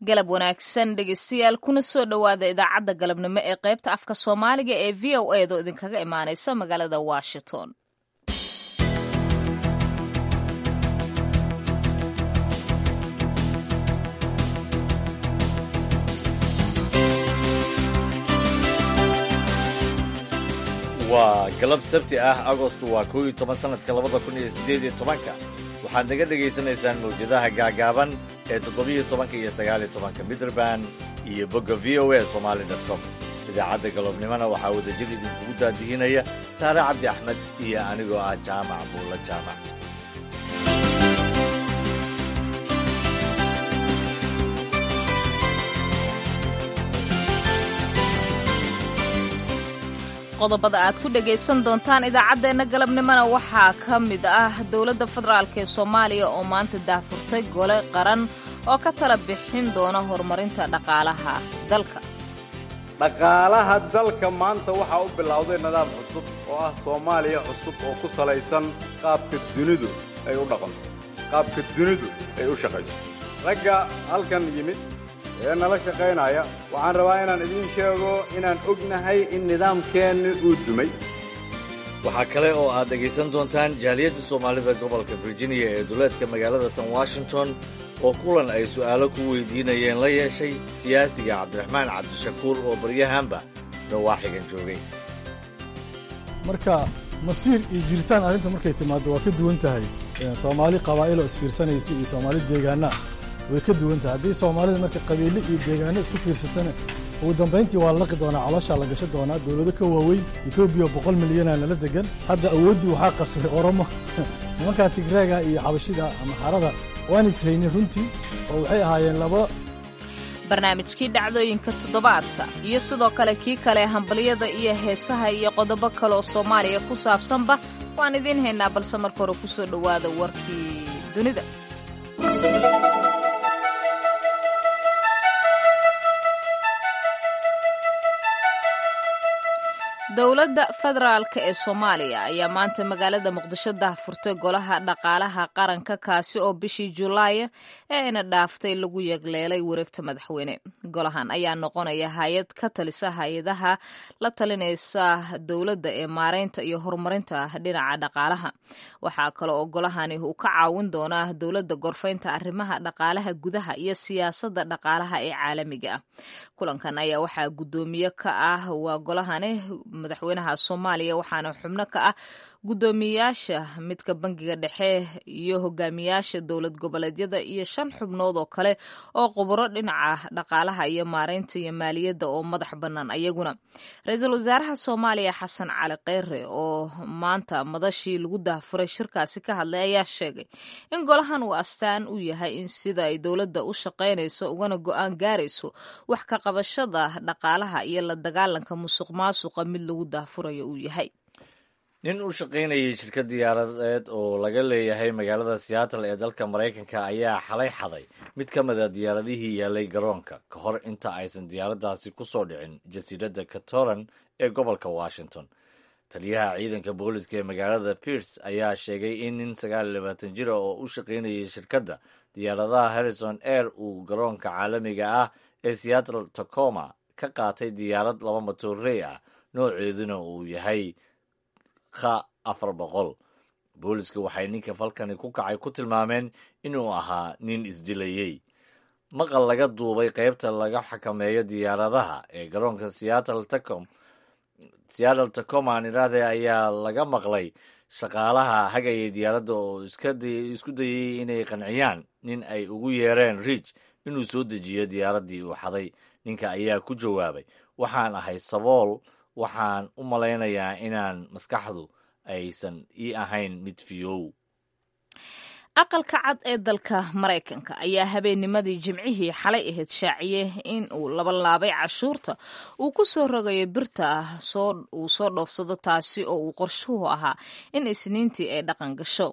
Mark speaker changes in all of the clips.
Speaker 1: galab wanaagsan dhegeystayaal kuna soo dhowaada idaacadda galabnimo ee qaybta afka soomaaliga ee v o edo idinkaga imaaneysa magaalada washington
Speaker 2: waa galab sabti ah agostu waa koow iyo toban sanadka labada kun iyo siddeed iyo tobanka waxaad naga dhegaysanaysaan mawjadaha gaagaaban ee toddobiyo tobanka iyo sagaaliyo tobanka mitrband iyo bogga v o a somali dot com idaacadda galobnimona waxaa wadajir idinkugu daadihinaya saare cabdi axmed iyo anigoo ah jaamac buulla jaamac
Speaker 1: qodobada aad ku dhegaysan doontaan idaacaddeenna galabnimona waxaa ka mid ah dowladda federaalk ee soomaaliya oo maanta daahfurtay gole qaran oo ka tala bixin doona horumarinta dhaqaalaha dalka
Speaker 3: dhaqaalaha dalka maanta waxaa u bilowday nidaam cusub oo ah soomaaliya cusub oo ku salaysan qaabka dunidu ay u dhaqanto qaabka dunidu ay u shaqayso ragga halkan yimid ee nala shaqaynaya waxaan rabaa inaan idiin sheego inaan ognahay in nidaamkeenni uu dumay
Speaker 2: waxaa kale oo aad dhegaysan doontaan jaaliyadda soomaalida gobolka virginia ee duleedka magaalada tan washington oo kulan ay su'aalo ku weydiinayeen la yeeshay siyaasiga cabdiraxmaan cabdishakuur oo baryahanba dawaaxigan joogay
Speaker 4: marka masiir iyo jiritaan arrinta markay timaaddo waa ka duwan tahay soomaali qabaa'iloo isfiirsanaysa iyo soomaali deegaana way ka duwan tahay haddii soomaalida marka qabiille iyo deegaano isku fiirsatana ugu dambayntii waa laqi doonaa calooshaa la gasho doonaa dowlado ka waaweyn etoobiya boqol milyanaa nala degan hadda awooddii waxaa qabsaday oromo nimankaa tigreega iyo xabashida ama xarada waan ishaynin runtii oo waxay ahaayeen laba
Speaker 1: barnaamijkii dhacdooyinka toddobaadka iyo sidoo kale kii kale hambalyada iyo heesaha iyo qodobo kale oo soomaaliya ku saabsanba waan idiin haynaa balse marka hore ku soo dhowaada warkii dunida dowladda federaalk ee soomaaliya ayaa maanta magaalada muqdisho daahfurtay golaha dhaqaalaha qaranka kaasi oo bishii julaaya ee ina dhaaftay lagu yegleelay wareegta madaxweyne golahan ayaa noqonaya hay-ad ka talisa hay-adaha la talinaysa dowladda ee maareynta iyo horumarinta dhinaca dhaqaalaha waxaa kale oo golahani uu ka caawin doonaa dowladda gorfaynta arrimaha dhaqaalaha gudaha iyo siyaasadda dhaqaalaha ee caalamiga ah kulankan ayaa waxaa guddoomiye ka ah waa golahani madaxweynaha soomaaliya waxaana xubno ka ah guddoomiyayaasha midka bangiga dhexe iyo hogaamiyaasha dowlad goboleedyada iyo shan xubnood oo kale oo khuburo dhinaca dhaqaalaha iyo maareynta iyo maaliyadda oo madax bannaan ayaguna ra-iisul wasaaraha soomaaliya xasan cali kheyre oo maanta madashii lagu daahfuray shirkaasi ka hadlay ayaa sheegay in golahan uu astaan u yahay in sida ay dowladda u shaqaynayso ugana go-aan gaarayso wax ka qabashada dhaqaalaha iyo la dagaalanka musuq maasuqa mid lagu daahfurayo uu yahay
Speaker 2: nin u shaqaynayay shirkad diyaaradeed oo laga leeyahay magaalada seattle ee dalka maraykanka ayaa xalay xaday mid ka mid a diyaaradihii yaalay garoonka ka hor inta aysan diyaaraddaasi ku soo dhicin jasiiradda catoran ee gobolka washington taliyaha ciidanka booliska ee magaalada pierce ayaa sheegay in nin sagaal iyo labaatan jira oo u shaqaynayay shirkadda diyaaradaha harrison air uu garoonka caalamiga ah ee seattle tacoma ka qaatay diyaarad laba matoorey ah nooceeduna uu yahay kha afar boqol booliska waxay ninka falkani ku kacay ku tilmaameen inuu ahaa nin isdilayey maqal laga duubay qaybta laga xakameeyo diyaaradaha ee garoonka seattle tacom seattle tacoma niraade ayaa laga maqlay shaqaalaha hagayay diyaaradda oo isku dayay inay qanciyaan nin ay ugu yeereen riich inuu soo dejiyo diyaaraddii uu xaday ninka ayaa ku jawaabay waxaan ahay sabool waxaan u malaynayaa inaan maskaxdu aysan ii ahayn mid fiyow
Speaker 1: aqalka cad ee dalka maraykanka ayaa habeennimadii jimcihii xalay ahayd shaaciye in uu labalaabay cashuurta uu ku soo rogayo birta ah uu soo dhoofsado taasi oo uu qorshuhu ahaa in isniintii ay dhaqan gasho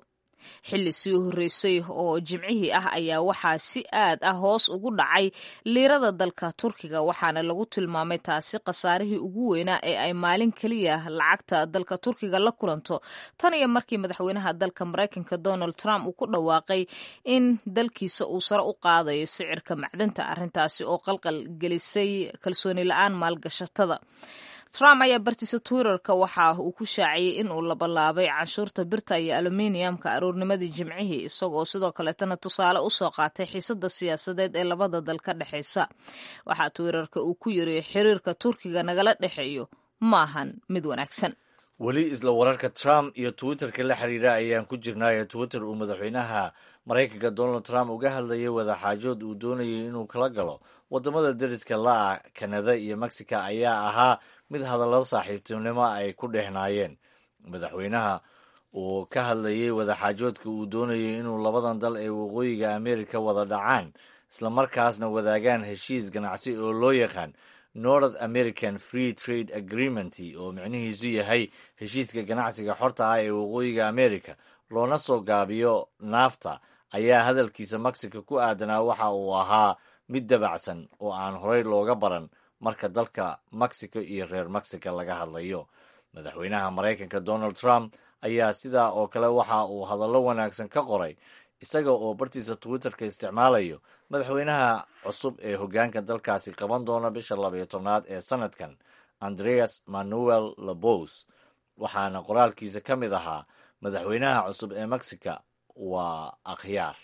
Speaker 1: xilli sii horreysay oo jimcihii ah ayaa waxaa si aad ah hoos ugu dhacay liirada dalka turkiga waxaana lagu tilmaamay taasi khasaarihii ugu weynaa ee ay maalin keliya lacagta dalka turkiga la kulanto tan iyo markii madaxweynaha dalka maraykanka donald trump uu ku dhawaaqay in dalkiisa uu sare u qaadayo sicirka macdanta arrintaasi oo qalqal gelisay kalsooni la-aan maalgashatada trump ayaa bartiisa twitterka waxa uu ku shaaciyey in uu labalaabay canshuurta birta iyo aluminiumka aroornimadii jimcihii isagoo sidoo kaleetana tusaale usoo qaatay xiisada siyaasadeed ee labada dal ka dhexeysa waxaa twitterka uu ku yiri xiriirka turkiga nagala dhexeeyo maahan mid wanaagsan
Speaker 2: weli isla wararka trump iyo twitterka la xiriira ayaan ku jirnaayo twitter uu madaxweynaha maraykanka donald trump uga hadlayay wadaxaajood uu doonayay inuu kala galo wadamada deriska la-ah kanada iyo mexico ayaa ahaa mid hadallada saaxiibtinimo ay ku dhehnaayeen madaxweynaha uu ka hadlayay wadaxaajoodka uu doonayay inuu labadan dal ee waqooyiga america wada dhacaan islamarkaasna wadaagaan heshiis ganacsi oo loo yaqaan north american free trade agreement oo micnihiisu yahay heshiiska ganacsiga xorta ah ee waqooyiga america loona soo gaabiyo naafta ayaa hadalkiisa mexico ku aadanaa waxa uu ahaa mid dabacsan oo aan horey looga baran marka dalka mexico iyo reer mexico laga hadlayo madaxweynaha maraykanka donald trump ayaa sidaa oo kale waxa uu hadallo wanaagsan ka qoray isaga oo bartiisa twitterka isticmaalayo madaxweynaha cusub ee hoggaanka dalkaasi qaban doona bisha labayo tobnaad ee sanadkan andreas manuel labos waxaana qoraalkiisa ka mid ahaa madaxweynaha cusub ee mexico waa akhyaar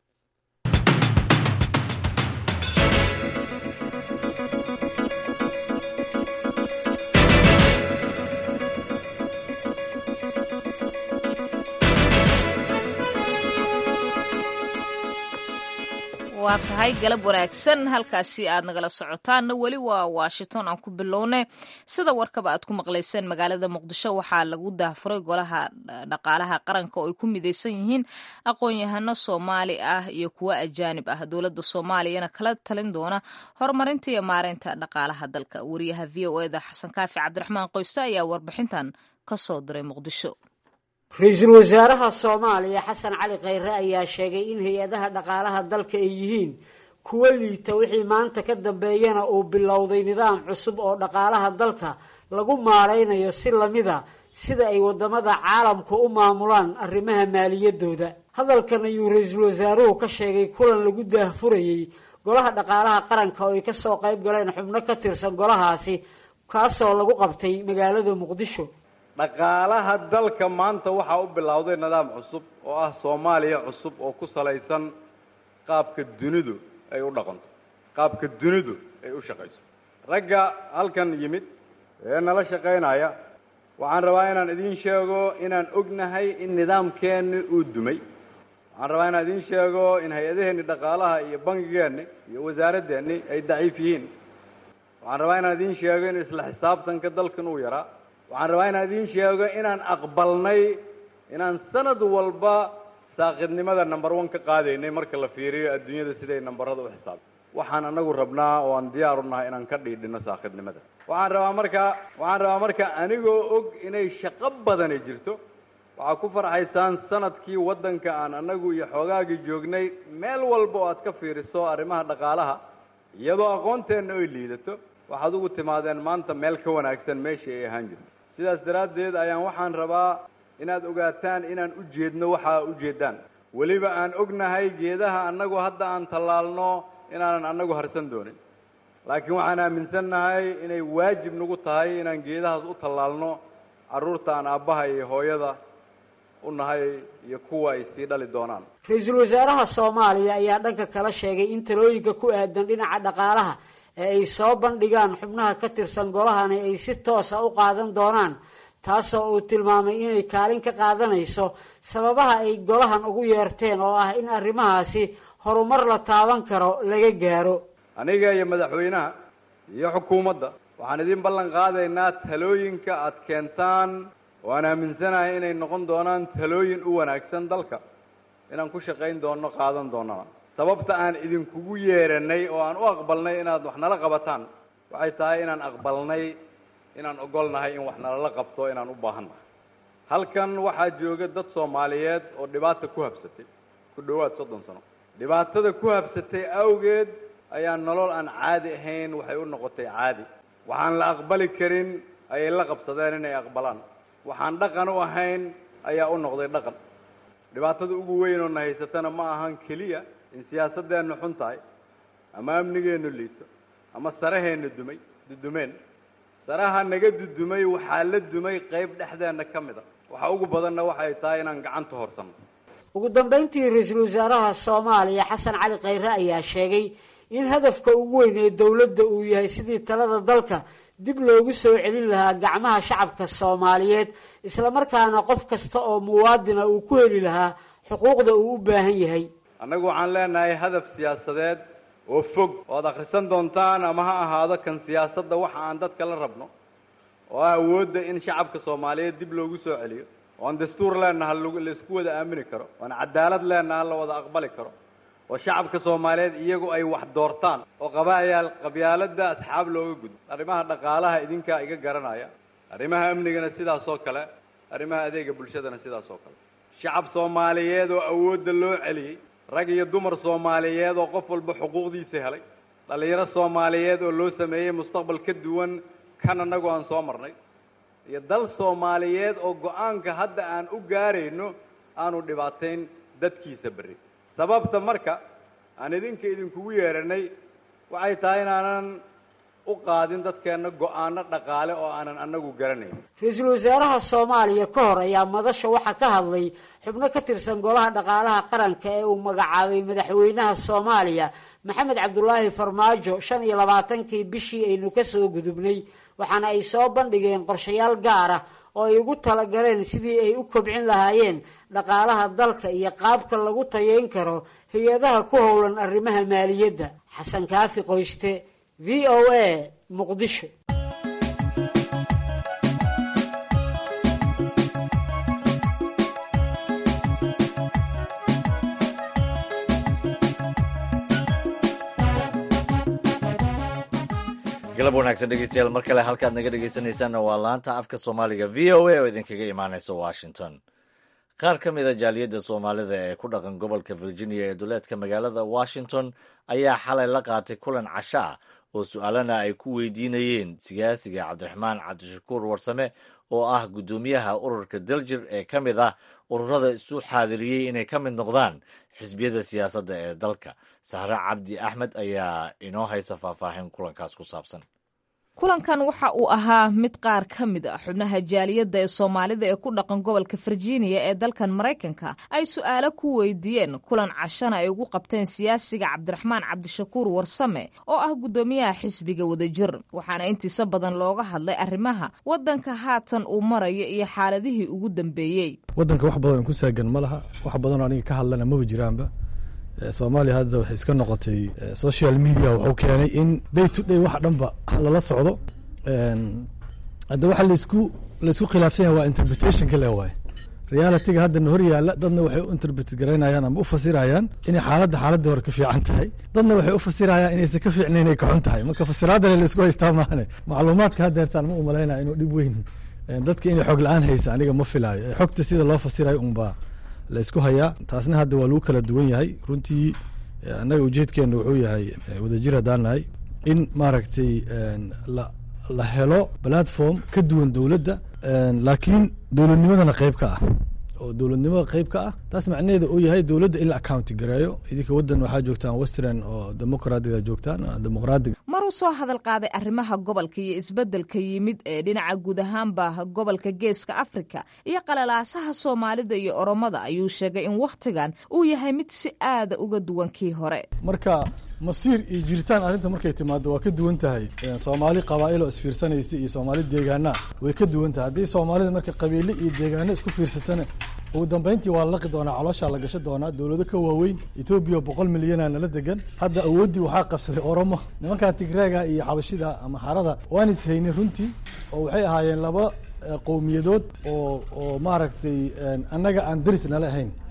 Speaker 1: waa tahay galab wanaagsan halkaasi aad nagala socotaanna weli waa washington aan ku bilownay sida warkaba aad ku maqlayseen magaalada muqdisho waxaa lagu daahfuray golaha dhaqaalaha qaranka oo ay ku midaysan yihiin aqoon-yahano soomaali ah iyo kuwo ajaanib ah dowladda soomaaliyana kala talin doona horumarinta iyo maareynta dhaqaalaha dalka wariyaha v o eda xasan kaafi cabdiraxmaan qoyste ayaa warbixintan ka soo diray muqdisho
Speaker 5: ra-iisul wasaaraha soomaaliya xasan cali khayre ayaa sheegay in hay-adaha dhaqaalaha dalka ay yihiin kuwo liita wixii maanta ka dambeeyana uu bilowday nidaam cusub oo dhaqaalaha dalka lagu maaraynayo si lamida sida ay wadamada caalamku u maamulaan arrimaha maaliyadooda hadalkan ayuu ra-iisul wasaaruhu ka sheegay kulan lagu daahfurayey golaha dhaqaalaha qaranka oo ay kasoo qayb galeen xubno ka tirsan golahaasi kaasoo lagu qabtay magaalada muqdisho
Speaker 3: dhaqaalaha dalka maanta waxaa u bilowday nidaam cusub oo ah soomaaliya cusub oo ku salaysan qaabka dunidu ay u dhaqanto qaabka dunidu ay u shaqayso ragga halkan yimid ee nala shaqaynaya waxaan rabaa inaan idiin sheego inaan ognahay in nidaamkeenni uu dumay waxaan rabaa inaan idiin sheego in hay-adaheenni dhaqaalaha iyo bangigeenni iyo wasaaradeenni ay daciif yihiin waxaan rabaa inaan idiin sheego in isla xisaabtanka dalkan uu yaraa waxaan rabaa inaan idiin sheego inaan aqbalnay inaan sanad walba saaqidnimada number one ka qaadaynay marka la fiiriyo adduunyada siday nambarada u xisaabta waxaan anagu rabnaa oo aan diyaar u nahay inaan ka dhiidhino saaqidnimada waxaan rabaa marka waxaan rabaa marka anigoo og inay shaqo badani jirto waxaa ku farxaysaan sanadkii waddanka aan anagu iyo xoogaagii joognay meel walba oo aad ka fiiriso arrimaha dhaqaalaha iyadoo aqoonteenna ay liidato waxaad ugu timaadeen maanta meel ka wanaagsan meeshii ay ahaan jirto sidaas daraaddeed ayaan waxaan rabaa inaad ogaataan inaan u jeedno waxaa ujeeddaan weliba aan ognahay geedaha annagu hadda aan tallaalno inaanan annagu harsan doonin laakiin waxaan aaminsannahay inay waajib nagu tahay inaan geedahaas u tallaalno carruurta aan aabbaha iyo hooyada u nahay iyo kuwa ay sii dhali doonaan
Speaker 5: ra-iisul wasaaraha soomaaliya ayaa dhanka kala sheegay in talooyinka ku aadan dhinaca dhaqaalaha ee ay soo bandhigaan xubnaha ka tirsan golahani ay si toosa u qaadan doonaan taasoo uu tilmaamay inay kaalin ka qaadanayso sababaha ay golahan ugu yeerteen oo ah in arrimahaasi horumar la taaban karo laga gaaro
Speaker 3: aniga iyo madaxweynaha iyo xukuumadda waxaan idiin ballan qaadaynaa talooyinka aad keentaan oo aan aaminsanahay inay noqon doonaan talooyin u wanaagsan dalka inaan ku shaqayn doonno qaadan doonnana sababta aan idinkugu yeeranay oo aan u aqbalnay inaad wax nala qabataan waxay tahay inaan aqbalnay inaan ogolnahay in wax nalala qabto inaan u baahannahay halkan waxaa jooga dad soomaaliyeed oo dhibaata ku habsatay ku dhowaad soddon sano dhibaatada ku habsatay awgeed ayaa nolol aan caadi ahayn waxay u noqotay caadi waxaan la aqbali karin ayay la qabsadeen inay aqbalaan waxaan dhaqan u ahayn ayaa u noqday dhaqan dhibaatada ugu weyn oo na haysatana ma ahan keliya in siyaasadeennu xun tahay ama amnigeennu liito ama saraheenna dumay dudumeen saraha naga dudumay waxaa la dumay qayb dhexdeenna ka mid a waxa ugu badanna waxay tahay inaan gacanta horsanno
Speaker 5: ugu dambayntii ra-iisul wasaaraha soomaaliya xasan cali khayre ayaa sheegay in hadafka ugu weyn ee dowladda uu yahay sidii talada dalka dib loogu soo celin lahaa gacmaha shacabka soomaaliyeed islamarkaana qof kasta oo muwaadina uu ku heli lahaa xuquuqda uu u baahan yahay
Speaker 3: annagu waxaan leenahay hadaf siyaasadeed oo fog oo ad akhrisan doontaan ama ha ahaado kan siyaasadda waxa aan dadka la rabno oo ah awoodda in shacabka soomaaliyeed dib loogu soo celiyo oo aan dastuur leenaha laisku wada aamini karo oo aan cadaalad leenaha la wada aqbali karo oo shacabka soomaaliyeed iyagu ay wax doortaan oo qabaayaal qabyaaladda asxaab looga gudbo arrimaha dhaqaalaha idinkaa iga garanaya arrimaha amnigana sidaas oo kale arrimaha adeega bulshadana sidaas oo kale shacab soomaaliyeed oo awoodda loo celiyey rag iyo dumar soomaaliyeed oo qof walba xuquuqdiisa helay dhallinyaro soomaaliyeed oo loo sameeyey mustaqbal ka duwan kan annagu aan soo marnay iyo dal soomaaliyeed oo go-aanka hadda aan u gaarayno aanu dhibaatayn dadkiisa berri sababta marka aan idinka idinkugu yeeranay waxay tahay inaanan u qaadin dadkeenna go-aano dhaqaale oo aanan annagu garanayn
Speaker 5: ra-iisul wasaaraha soomaaliya ka hor ayaa madasha waxaa ka hadlay xubno ka tirsan golaha dhaqaalaha qaranka ee uu magacaabay madaxweynaha soomaaliya maxamed cabdulaahi farmaajo shan iyo labaatankii bishii aynu ka soo gudubnay waxaana ay soo bandhigeen qorshayaal gaar ah oo ay ugu talagaleen sidii ay u kobcin lahaayeen dhaqaalaha dalka iyo qaabka lagu tayeyn karo hay-adaha ku howlan arrimaha maaliyadda xasan kaafi qoyste v o a muqdisho
Speaker 2: galab wanaagsan dhegeystayaal mar kale halkaad naga dhegeysanaysaanna waa laanta afka soomaaliga v o a oo idinkaga imaanaysa washington qaar ka mid a jaaliyadda soomaalida ee ku dhaqan gobolka virginia ee duleedka magaalada washington ayaa xalay la qaatay kulan casho ah oo su-aalana ay ku weydiinayeen siyaasiga cabdiraxmaan cabdishakuur warsame oo ah guddoomiyaha ururka daljir ee ka mid ah ururada isu xaadiriyey inay ka mid noqdaan xisbiyada siyaasadda ee dalka sahre cabdi axmed ayaa inoo haysa faahfaahin kulankaas ku saabsan
Speaker 1: kulankan waxa uu ahaa mid qaar ka mid a xubnaha jaaliyadda ee soomaalida ee ku dhaqan gobolka virginia ee dalkan maraykanka ay su-aalo ku weydiiyeen kulan cashana ay ugu qabteen siyaasiga cabdiraxmaan cabdishakuur warsame oo ah guddoomiyaha xisbiga wadajir waxaana intiisa badan looga hadlay arrimaha waddanka haatan uu marayo iyo xaaladihii ugu dambeeyey
Speaker 4: waddanka wax badan ku saagan ma laha wax badanoo aniga ka hadlana maba jiraanba soomaaliya hadda waxay iska noqotay social media wuxuu keenay in day to day wax dhanba lala socdo hadda waxa laisku laisku khilaafsan yahay waa interpretationka le waaye realityga haddana hor yaalla dadna waxay u interpret garaynayaan ama u fasirayaan inay xaaladda xaaladda hore ka fiican tahay dadna waxay u fasirayaan inaysan ka fiicnayn inay kaxun tahay marka fasiraadale laisku haystaa maahane macluumaadka haddeertaan ma u malaynaya inuu dhib weyn dadka inay xog la-aan haysa aniga ma filaayo xogta sida loo fasirayo unbaa la isku hayaa taasna hadda waa lagu kala duwan yahay runtii annaga ujeedkeena wuxuu yahay wadajir haddaan nahay in maaragtay la helo platform ka duwan dowladda laakiin dowladnimadana qayb ka ah oo dowladnimada qayb ka ah taas macnaheeda uu yahay dowladda in la accounti gareeyo idinka waddan waxaa joogtaan western oo demoqraadiga joogtaan demoqraadiga
Speaker 1: maruu soo hadal qaaday arrimaha gobolka iyo isbeddelka yimid ee dhinaca guud ahaanba gobolka geeska afrika iyo qalalaasaha soomaalida iyo oromada ayuu sheegay in wakhtigan uu yahay mid si aada uga duwan kii hore
Speaker 4: marka masiir iyo jiritaan arrinta markay timaado waa ka duwan tahay soomaali qabaa'il oo isfiirsanaysa iyo soomaali deegaana way ka duwan tahay haddii soomaalida marka qabiile iyo deegaano isku fiirsatana ugu dambayntii waa la laqi doonaa calooshaa la gasho doonaa dowlado ka waaweyn etoobiya boqol milyana nala degan hadda awooddii waxaa qabsaday oromo nimankan tigreega iyo xabashida ama xarada waan is haynin runtii oo waxay ahaayeen laba qowmiyadood oo oo maaragtay annaga aan daris nala ahayn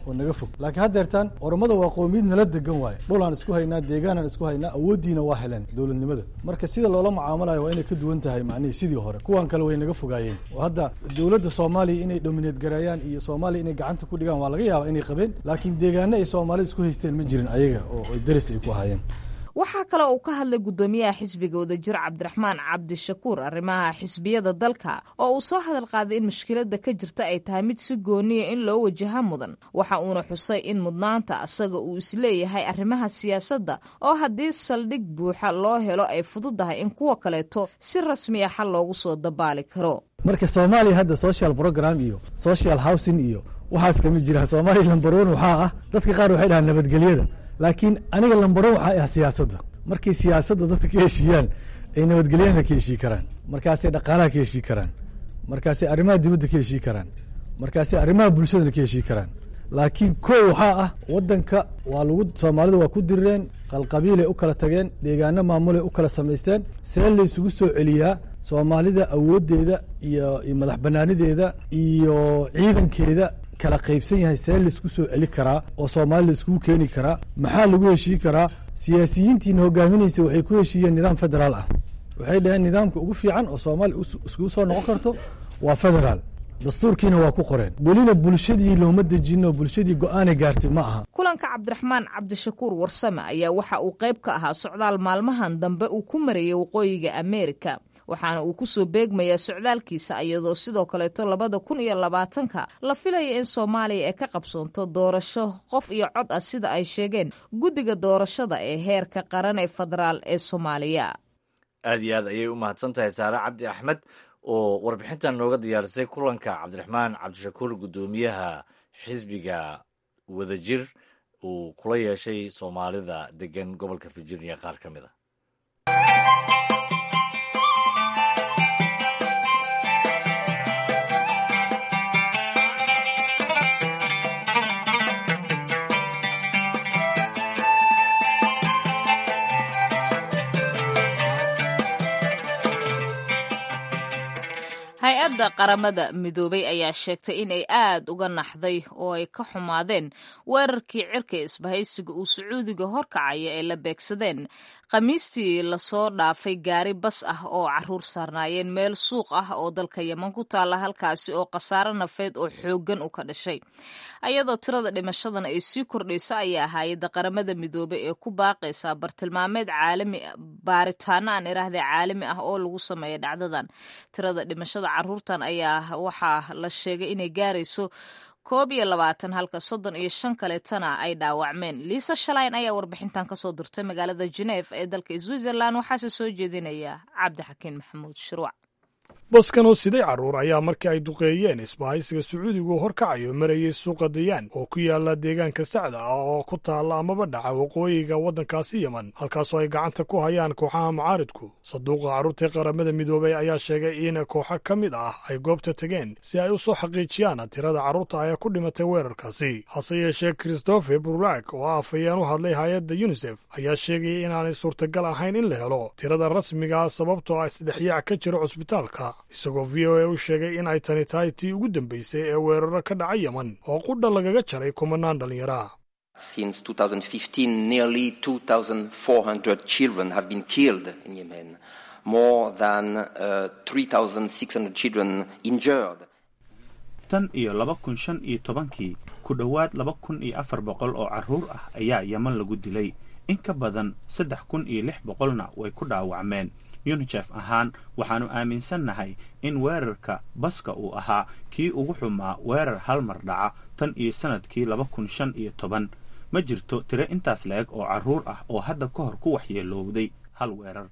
Speaker 4: oo naga fog laakiin haddeertaan oromada waa qoomiyad nala degan waaye dhulaan isku haynaa deegaanaan isku haynaa awooddiina waa heleen dowladnimada marka sida loola mucaamalayo waa inay ka duwan tahay macnihii sidii hore kuwan kale way naga fogaayeen oo hadda dowladda soomaaliya inay domineed gareeyaan iyo soomaaliya inay gacanta ku dhigaan waa laga yaabaa inay qabeen laakiin deegaano ay soomaalida isku haysteen ma jirin ayaga oo daris ay ku ahaayeen
Speaker 1: waxaa kale uu ka hadlay guddoomiyaha xisbiga wadajir cabdiraxmaan cabdishakuur arrimaha xisbiyada dalka oo uu soo hadal qaaday in mushkiladda ka jirta ay tahay mid si gooniya in loo wajaha mudan waxa uuna xusay in mudnaanta asaga uu isleeyahay arrimaha siyaasadda oo haddii saldhig buuxa loo helo ay fududahay in kuwa kaleeto si rasmiya xal loogu soo dabaali karo
Speaker 4: marka soomaaliya hadda social program iyo social housing iyo waxaas kama jiraan soomaaliya lambaroon waxaa ah dadka qaar waxay dhahaan nabadgelyada laakiin aniga lambaroon waxaa ah siyaasadda markay siyaasadda dadka ka heshiiyaan ay nabadgelyana ka heshii karaan markaasay dhaqaalaha ka heshii karaan markaasay arrimaha dibadda ka heshii karaan markaasay arrimaha bulshadana ka heshii karaan laakiin kow waxaa ah waddanka waa lagu soomaalida waa ku dirireen qalqabiilay u kala tageen deegaano maamulay u kala samaysteen see laysugu soo celiyaa soomaalida awooddeeda iyo madax bannaanideeda iyo ciidankeeda kala qaybsan yahay see laisku soo celi karaa oo soomaali laiskugu keeni karaa maxaa lagu heshii karaa siyaasiyiintiina hogaaminaysa waxay ku heshiiyeen nidaam federaal ah waxay dhaheen nidaamka ugu fiican oo soomaaliya iskugu soo noqon karto waa federaal dastuurkiina waa ku qoreen welina bulshadii looma dejinoo bulshadii go-aanay gaartay ma aha
Speaker 1: kulanka cabdiraxmaan cabdishakuur warsame ayaa waxa uu qayb ka ahaa socdaal maalmahan dambe uu ku marayay waqooyiga ameerika waxaana uu ku soo beegmayaa socdaalkiisa iyadoo sidoo kaleeto labada kun iyo labaatanka la filaya in soomaaliya ay ka qabsoonto doorasho qof iyo cod ah sida ay sheegeen guddiga doorashada ee heerka qaran ee federaal ee soomaaliya
Speaker 2: aad iyo aad ayay u mahadsan tahay saare cabdi axmed oo warbixintan nooga diyaarisay kulanka cabdiraxmaan cabdishakuur guddoomiyaha xisbiga wadajir uu kula yeeshay soomaalida degan gobolka virginia qaar ka mid a
Speaker 1: hay-adda qaramada midoobay ayaa sheegtay in ay aad uga naxday oo ay ka xumaadeen weerarkii cirka isbahaysiga uu sacuudiga horkacaya ay la beegsadeen khamiistii lasoo dhaafay gaari bas ah oo caruur saarnaayeen meel suuq ah oo dalka yeman ku taalla halkaasi oo khasaare nafeed oo xooggan u ka dhashay ayadoo tirada dhimashadan ay sii kordhayso ayaa hay-adda qaramada midoobay ee ku baaqaysaa bartilmaameed caalami baaritaano aan iraahday caalami ah oo lagu sameeya dhacdadan tirada dhimashada caruurtan ayaa waxaa la sheegay inay gaarayso koob iyo labaatan halka soddon iyo shan kaleetana ay dhaawacmeen liisa shalayn ayaa warbixintan kasoo dirtay magaalada geneef ee dalka switzerland waxaase soo jeedinaya cabdixakiin maxamuud shuruuc
Speaker 6: baskan oo siday carruur ayaa markii ay duqeeyeen isbahaysiga sacuudigu horkacayo marayay suuqa dayaan oo ku yaala deegaanka sacda ah oo ku taalla amaba dhaca waqooyiga waddankaasi yeman halkaasoo ay gacanta ku hayaan kooxaha mucaaridku saduuqa carruurtii qaramada midoobay ayaa sheegay in kooxo ka mid ah ay goobta tegeen si ay u soo xaqiijiyaan tirada carruurta ee ku dhimatay weerarkaasi hase yeeshee christopher burlak oo ah afhayeen u hadlay hay-adda yunisef ayaa sheegayay inaanay suurtagal ahayn in la helo tirada rasmigaa sababtoo ah isdhexyaac ka jira cusbitaalka isagoo v o a u sheegay in ay tani tahay tii ugu dambaysay ee weeraro ka dhaca yeman oo qudha lagaga jaray kumanaan dhallinyara
Speaker 7: Since 2015, nearly 2,400 children have been killed in Yemen, more than uh, 3,600 children injured.
Speaker 8: tan iyo laba kun shan iyo tobankii ku dhowaad laba kun iyo afar boqol oo carruur ah ayaa yeman lagu dilay in ka badan saddex kun iyo lix boqolna way ku dhaawacmeen unicef ahaan waxaannu aaminsannahay in weerarka baska uu ahaa kii ugu xumaa weerar hal mar dhaca tan iyo sannadkii laba kun shan iyo toban ma jirto tiro intaas la-eg oo carruur ah oo hadda ka hor ku waxyeelowday hal weerar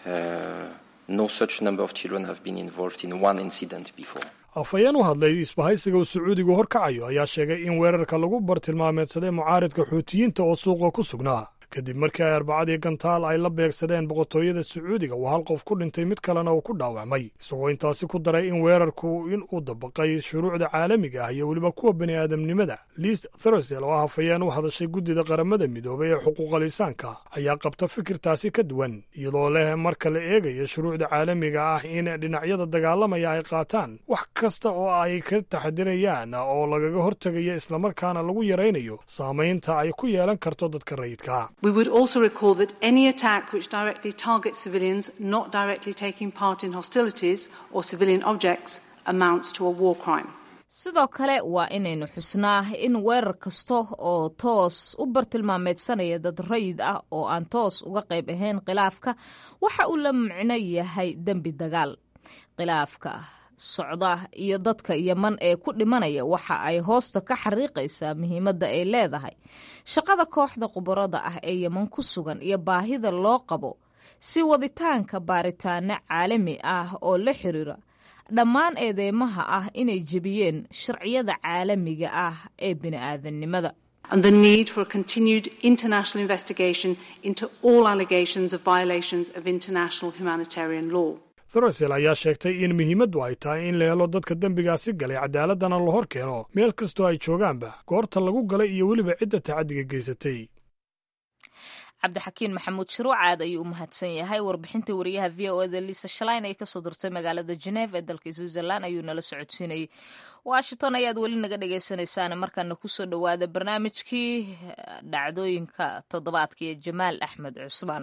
Speaker 7: no such number of children have been involved in one incident before.
Speaker 6: afhayeen u hadlay isbahaysiga uu sacuudigu horkacayo ayaa sheegay in weerarka lagu bartilmaameedsaday mucaaridka xuutiyiinta oo suuqa ku sugnaa kadib markii ay arbacadii gantaal ay la beegsadeen boqortooyada sacuudiga uu hal qof ku dhintay mid kalena uu ku dhaawacmay isagoo intaasi ku daray in weerarku in uu dabaqay shuruucda caalamiga ah iyo weliba kuwa bani aadamnimada liis thursel oo hafayeen u hadashay guddida qaramada midoobay ee xuquuqa lisaanka ayaa qabta fikirtaasi ka duwan iyadoo leh marka la eegayo shuruucda caalamiga ah in dhinacyada dagaalamaya ay qaataan wax kasta oo ay ka taxadirayaan oo lagaga hortegayo islamarkaana lagu yaraynayo saamaynta ay ku yeelan karto dadka rayidka
Speaker 9: We would also recall that any attack which directly targets civilians not directly taking part in hostilities or civilian objects amounts to a war crime.
Speaker 1: sidoo kale waa inaynu xusnaa in weerar kasta oo toos u bartilmaameedsanaya dad rayid ah oo aan toos uga qayb ahayn khilaafka waxa uu la micno yahay dembi dagaal khilaafka socda iyo dadka yeman ee ku dhimanaya waxa ay hoosta ka xariiqaysaa muhiimadda ay leedahay shaqada kooxda khubarada ah ee yeman ku sugan iyo baahida loo qabo si waditaanka baaritaano caalami ah oo la xiriira dhammaan eedeymaha ah inay jebiyeen sharciyada caalamiga ah ee bini'aadannimada
Speaker 9: And the need for a continued international investigation into all allegations of violations of international humanitarian law.
Speaker 6: thurasel ayaa sheegtay in muhiimaddu ay tahay in la helo dadka dembigaasi galay cadaaladana la hor keeno meel kastoo ay joogaanba goorta lagu galay iyo weliba cidda tacaddiga geysatay
Speaker 1: cabdixakiin maxamuud shiruucaad ayuu u mahadsan yahay warbixinta wariyaha v o eda liisa shalayn ay kasoo dirtay magaalada geneef ee dalka switzerland ayuu nala socodsiinayay washington ayaad weli naga dhagaysanaysaan markaana kusoo dhowaada barnaamijkii dhacdooyinka toddobaadka ee jamaal axmed cusmaan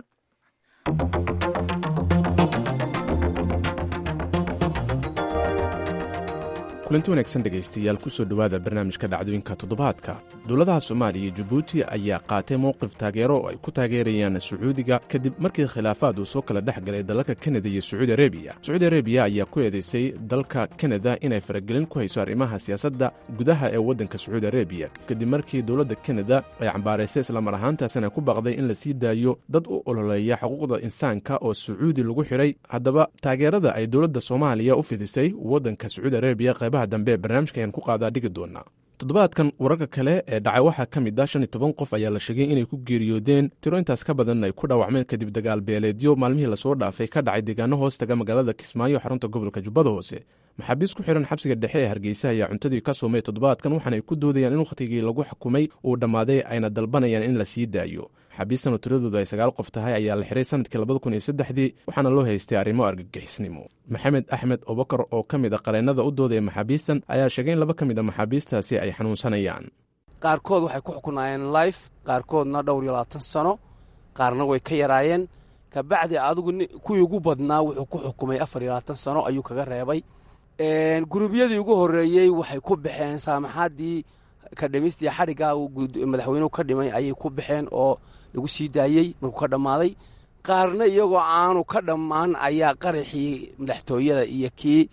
Speaker 10: kulanti wanaagsan dhegaystayaal kusoo dhowaada barnaamijka dhacdooyinka toddobaadka dowladaha soomaaliya iyo jabuuti ayaa qaatay mowqif taageero oo ay ku taageerayaan sacuudiga kadib markii khilaafaad uu soo kala dhex galay dalalka kanada iyo sacuudi arebiya sacuudi arebiya ayaa ku eedaysay dalka kanada inay faragelin ku hayso arrimaha siyaasadda gudaha ee waddanka sacuudi arebiya kadib markii dowladda kanada ay cambaaraysay islamar ahaantaasina ku baqday in la sii daayo dad u ololeeya xuquuqda insaanka oo sacuudi lagu xidhay haddaba taageerada ay dowladda soomaaliya u fidisay waddanka sacuudi arebiya qaybaha dambe barnaamijka ayaan ku qaadaa dhigi doonaa toddobaadkan wararka kale ee dhacay waxaa ka mid ah shan iyo toban qof ayaa la sheegay inay ku geeriyoodeen tiro intaas ka badan ay ku dhaawacmeen kadib dagaal beeleedyo maalmihii lasoo dhaafay ka dhacay deegaano hoos taga magaalada kismaayo xarunta gobolka jubbada hoose maxaabiis ku xihan xabsiga dhexe ee hargeysa ayaa cuntadii ka soomay toddobaadkan waxaana ay ku doodayaan in wakhtigii lagu xukumay uu dhammaaday ayna dalbanayaan in la sii daayo maxaabiistan oo tiradoodu ay sagaal qof tahay ayaa la xiray sanadkii labada kun iyo saddexdii waxaana loo haystay arrimo argagixisnimo maxamed axmed obakar oo ka mid a qareennada u doodaya maxaabiistan ayaa sheegay in laba ka mid a maxaabiistaasi ay xanuunsanayaan
Speaker 11: qaarkood waxay ku xukunaayeen life qaarkoodna dhowr iyo labaatan sano qaarna way ka yaraayeen kabacdi adigu kuwii ugu badnaa wuxuu ku xukumay afar iyo labaatan sano ayuu kaga reebay gurubyadii ugu horreeyey waxay ku baxeen saamaxaadii kadhimistii xadhigga madaxweynuhu ka dhimay ayay ku baxeen oo lagu sii daayey markuu ka dhammaaday qaarna iyagoo aanu ka dhammaan ayaa qaraxii madaxtooyada iyo kii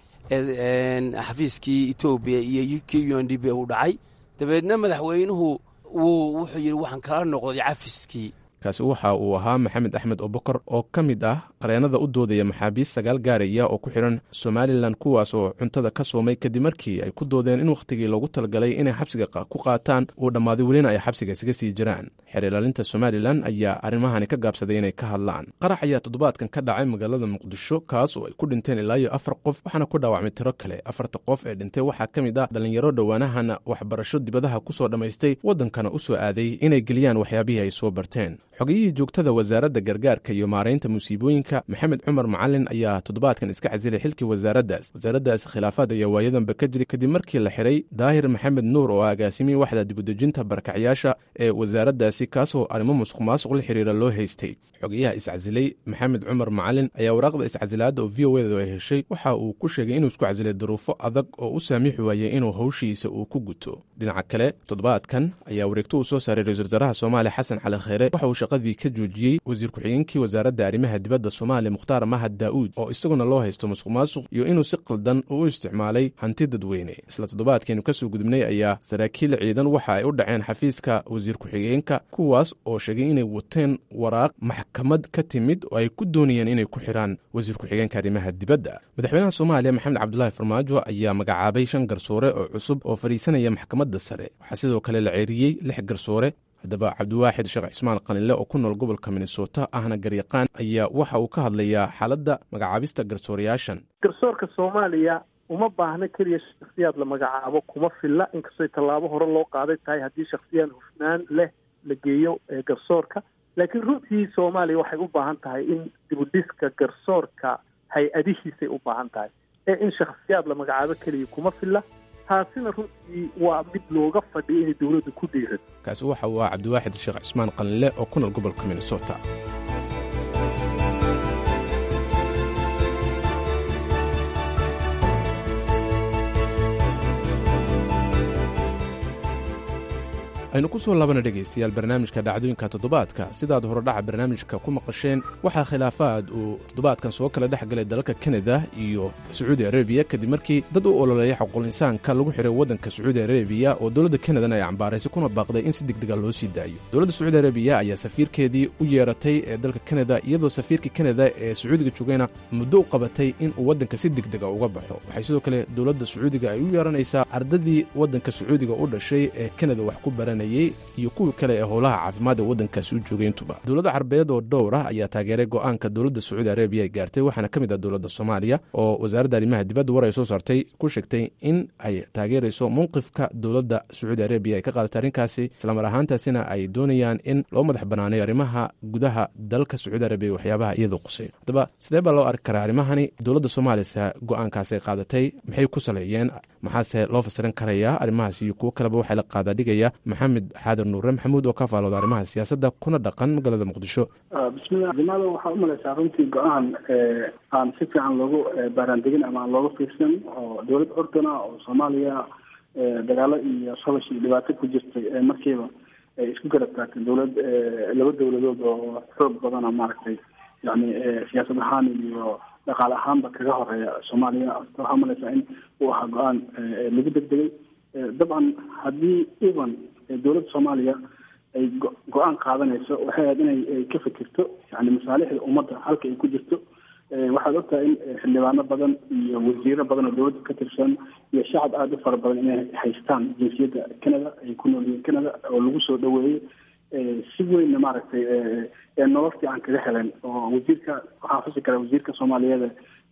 Speaker 11: xafiiskii etoobiya iyo kii u n d b uu dhacay dabeedna madaxweynuhu wuu wuxuu yidhi waxaan kala noqday cafiskii
Speaker 10: kaasi waxa uu ahaa maxamed axmed obakar oo ka mid ah qareennada u doodaya maxaabiist sagaal gaaraya oo ku xidhan somalilan kuwaas oo cuntada ka soomay kadib markii ay ku doodeen in wakhtigii loogu talagalay inay xabsiga ku qaataan uu dhammaaday welina ay xabsiga isaga sii jiraan xeer ilaalinta somalilan ayaa arrimahani ka gaabsaday inay ka hadlaan qarax ayaa toddobaadkan ka dhacay magaalada muqdisho kaas oo ay ku dhinteen ilaa iyo afar qof waxaana ku dhaawacmay tiro kale afarta qof ee dhintay waxaa ka mid ah dhallinyaro dhowaanahana waxbarasho dibadaha ku soo dhammaystay waddankana u soo aaday inay geliyaan waxyaabihii ay soo barteen xogiyihii joogtada wasaaradda gargaarka iyo maaraynta musiibooyinka maxamed cumar macalin ayaa toddobaadkan iska casilay xilkii wasaaraddaas wasaaraddaas khilaafaad ayaa waayadanba ka jiray kadib markii la xidhay daahir maxamed nuur oo agaasimiyey waxda dibudejinta barakacyaasha ee wasaaraddaasi kaasoo arrimo musuq maasuq la xiriira loo haystay xogayaha iscasilay maxamed cumar macalin ayaa waraaqda iscasilaadda oo v o edu ay heshay waxa uu ku sheegay inuu isku casilay duruufo adag oo u saamixi waayey inuu howshiisa uu ku guto dhinaca kale toddobaadkan ayaa wareegto uu soo saaray ra-isul wasaaraha soomaaliya xasan cali kheyre waxa uu shaqadii ka joojiyey wasiir ku-xigeenkii wasaaradda arrimaha dibadda soomaaliya mukhtaar mahad daa'uud oo isaguna loo haysto musuq maasuq iyo inuu si qaldan u isticmaalay hanti dadweyne isla toddobaadkeenu ka soo gudubnay ayaa saraakiil ciidan waxa ay u dhaceen xafiiska wasiir ku-xigeenka kuwaas oo sheegay inay wateen waraaq maxkamad ka timid oo ay ku doonayeen inay ku xidhaan wasiir ku-xigeenka arrimaha dibadda madaxweynaha soomaaliya maxamed cabdulaahi farmaajo ayaa magacaabay shan garsoore oo cusub oo fadhiisanaya maxkamadda sare waxaa sidoo kale la ceeriyey lix garsoore haddaba cabdiwaaxid sheekh cismaan qalinle oo ku nool gobolka minnesota ahna garyaqaan ayaa waxa uu ka hadlayaa xaaladda magacaabista garsoorayaashan
Speaker 12: garsoorka soomaaliya uma baahna keliya shaksiyaad la magacaabo kuma filla inkastoo tallaabo hore loo qaaday tahay haddii shaksiyaad hufnaan leh la geeyo garsoorka laakiin runtii soomaaliya waxay u baahan tahay in dibudhiska garsoorka hay-adihiisay u baahan tahay ee in shakhsiyaad la magacaabo keliya kuma filla taasina runtii waa mid looga fadhiya inay dowladdu ku dhiirado
Speaker 10: kaasi waxa uu ah cabdiwaaxid sheekh cismaan qalinle oo ku nool gobolka minnesota aynu ku soo laabana dhegaystayaal barnaamijka dhacdooyinka toddobaadka sidaad horodhaca barnaamijka ku maqasheen waxaa khilaafaad uu toddobaadkan soo kala dhex galay dalalka kanada iyo sacuudi arabiya kadib markii dad u ololeeya xuquulinsaanka lagu xiray waddanka sacuudi arabiya oo dowladda kanadana ay cambaaraysay kuna baaqday in si degdega loo sii daayo dowladda sacuudi arabiya ayaa safiirkeedii u yeeratay ee dalka kanada iyadoo safiirkii kanada ee sacuudiga joogayna muddo u qabatay in uu waddanka si degdega uga baxo waxay sidoo kale dowladda sacuudiga ay u yeeranaysaa ardadii waddanka sacuudiga u dhashay ee kanada wax ku baran iyo kuwii kale ee howlaha caafimaad ee waddankaasi u joogay intuba dowladda carbeed oo dhowr ah ayaa taageeray go'aanka dowladda sacuudi arabiya ay gaartay waxaana ka mid ah dowladda soomaaliya oo wasaaradda arrimaha dibadda war ay soo saartay ku sheegtay in ay taageerayso mowqifka dowladda sacuudi arabiya ay ka qaadatay arrinkaasi islamar ahaantaasina ay doonayaan in loo madax banaaneeyo arrimaha gudaha dalka sacuudi arabiya waxyaabaha iyadoo quseeyo haddaba sidee baa loo arki karaa arrimahani dowladda soomaaliyasa go'aankaasi ay qaadatay maxay ku saleeyeen maxaase loo fasirin karayaa arrimahaas iyo kuwo kaleba waxaa la qaadaadhigaya maxamed xaadir nuure maxamuud oo ka faalooda arrimaha siyaasadda kuna dhaqan magaalada muqdisho
Speaker 13: bismillah jamaada waxaa umalaysaa runtii go-aan aan si fiican loogu baaraandegin ama aan looga fiirsan oo dowlad ordana oo soomaaliya dagaalo iyo solash iyo dhibaato ku jirtay markiiba ay isku garab taagtay dowlad laba dowladood oo xoog badana maaragtay yani siyaasad ahaan iyo dhaqaale ahaanba kaga horeeya soomaaliya waxaa umalaysaa in uu ahaa go-aan lagu degdegay dabcan haddii even dowladda soomaaliya ay go-aan qaadanayso waxay ahayd inay ka fikirto yani masaalixda ummadda halka ay ku jirto waxaad ogtahay in xildhibaano badan iyo wasiiro badan oo dowladda ka tirsan iyo shacab aada u fara badan inay haystaan jinsiyadda canada ay ku nool yihiin canada oo lagu soo dhaweeyey si weynna maaragtay nolol fiican kaga heleen oo wasiirka waxaan xusi karaa wasiirka soomaaliyeed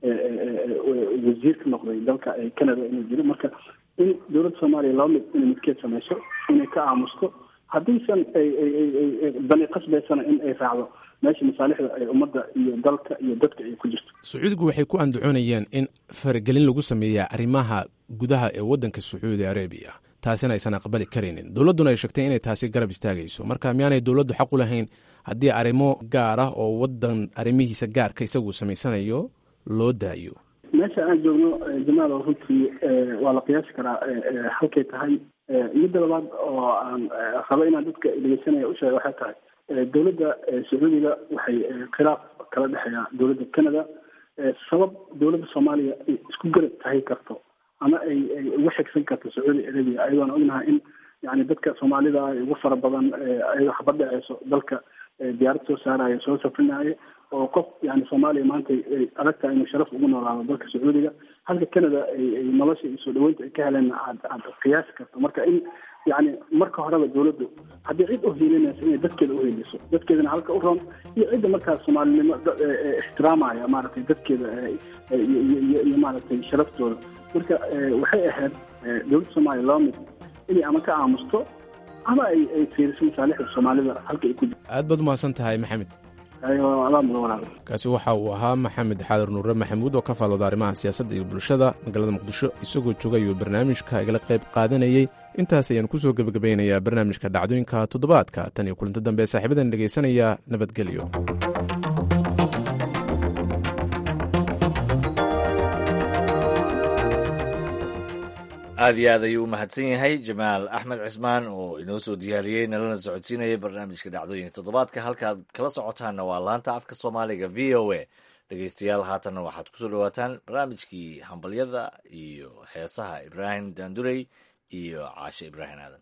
Speaker 13: wasiir ka noqday dalka canada inuu jiro marka in dowladda soomaaliya laba mid inay midkeed samayso inay ka aamusto haddiisan dani qasbaysana in ay raacdo meesha masaalixda ay ummadda iyo dalka iyo dadka ay ku jirto
Speaker 10: sacuudigu waxay ku andacoonayeen in faragelin lagu sameeya arrimaha gudaha ee waddanka sacuudi arabiya taasina aysan aqbali karaynin dowladduna ay sheegtay inay taasi garab istaagayso marka miyaanay dowladdu xaq u lahayn haddii arrimo gaar ah oo waddan arrimihiisa gaarka isagu samaysanayo loo daayo
Speaker 13: meesha aan joogno jamaal runtii waa la qiyaasi karaa halkay tahay midda labaad oo aan rabo inaan dadka dhegeysanaya usheega waxay tahay dowladda sacuudiga waxay khilaaf kala dhexeeya dowladda canada sabab dowladda soomaaliya ay isku garab tahay karto ama ay ay uga xigsan karto sacuudi arabia ayadoona ognahay in yani dadka soomaalida ay ugu fara badan ayadoo xabad dhaceyso dalka diyaarad soo saaraya soo safrinaya oo qof yani soomaaliya maanta ay adag tahay inuu sharaf ugu noolaado dalka sacuudiga halka canada ay nolosha iyo soo dhaweynta ay ka heleen aad aad qiyaasi karto marka in yani marka horeba dowladdu haddii cid uhiilinaysa inay dadkeeda uheliso dadkeedana halka u roon iyo cidda markaas soomaalinimo ixtiraamaya maaragtay dadkeeda iyo maaragtay sharaftooda marka waxay ahayd dowladda soomaaliya laba mid inay ama ka aamusto ama ay ay fiiriso masaalixda soomaalida halka ay ku jirto
Speaker 10: aad baad umahadsan tahay maxamed kaasi waxa uu ahaa maxamed xaadir nuure maxamuud oo ka faalooda arrimaha siyaasadda iyo bulshada magaalada muqdisho isagoo jooga ayuu barnaamijka igala qayb qaadanayey intaas ayaan ku soo gebagabeynayaa barnaamijka dhacdooyinka toddobaadka tan iyo kulanto dambe ee saaxiibadan dhegaysanaya nabadgelyo
Speaker 2: aad iyo aad ayuu u mahadsan yahay jamaal axmed cismaan oo inoo soo diyaariyey nalana socodsiinayay barnaamijka dhacdooyinka toddobaadka halkaad kala socotaanna waa laanta afka soomaaliga v o a dhegeystayaal haatanna waxaad kusoo dhawaataan barnaamijkii hambalyada iyo heesaha ibraahim daandurey iyo caashe ibraahim aadan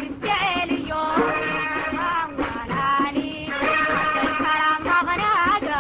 Speaker 14: Thank you.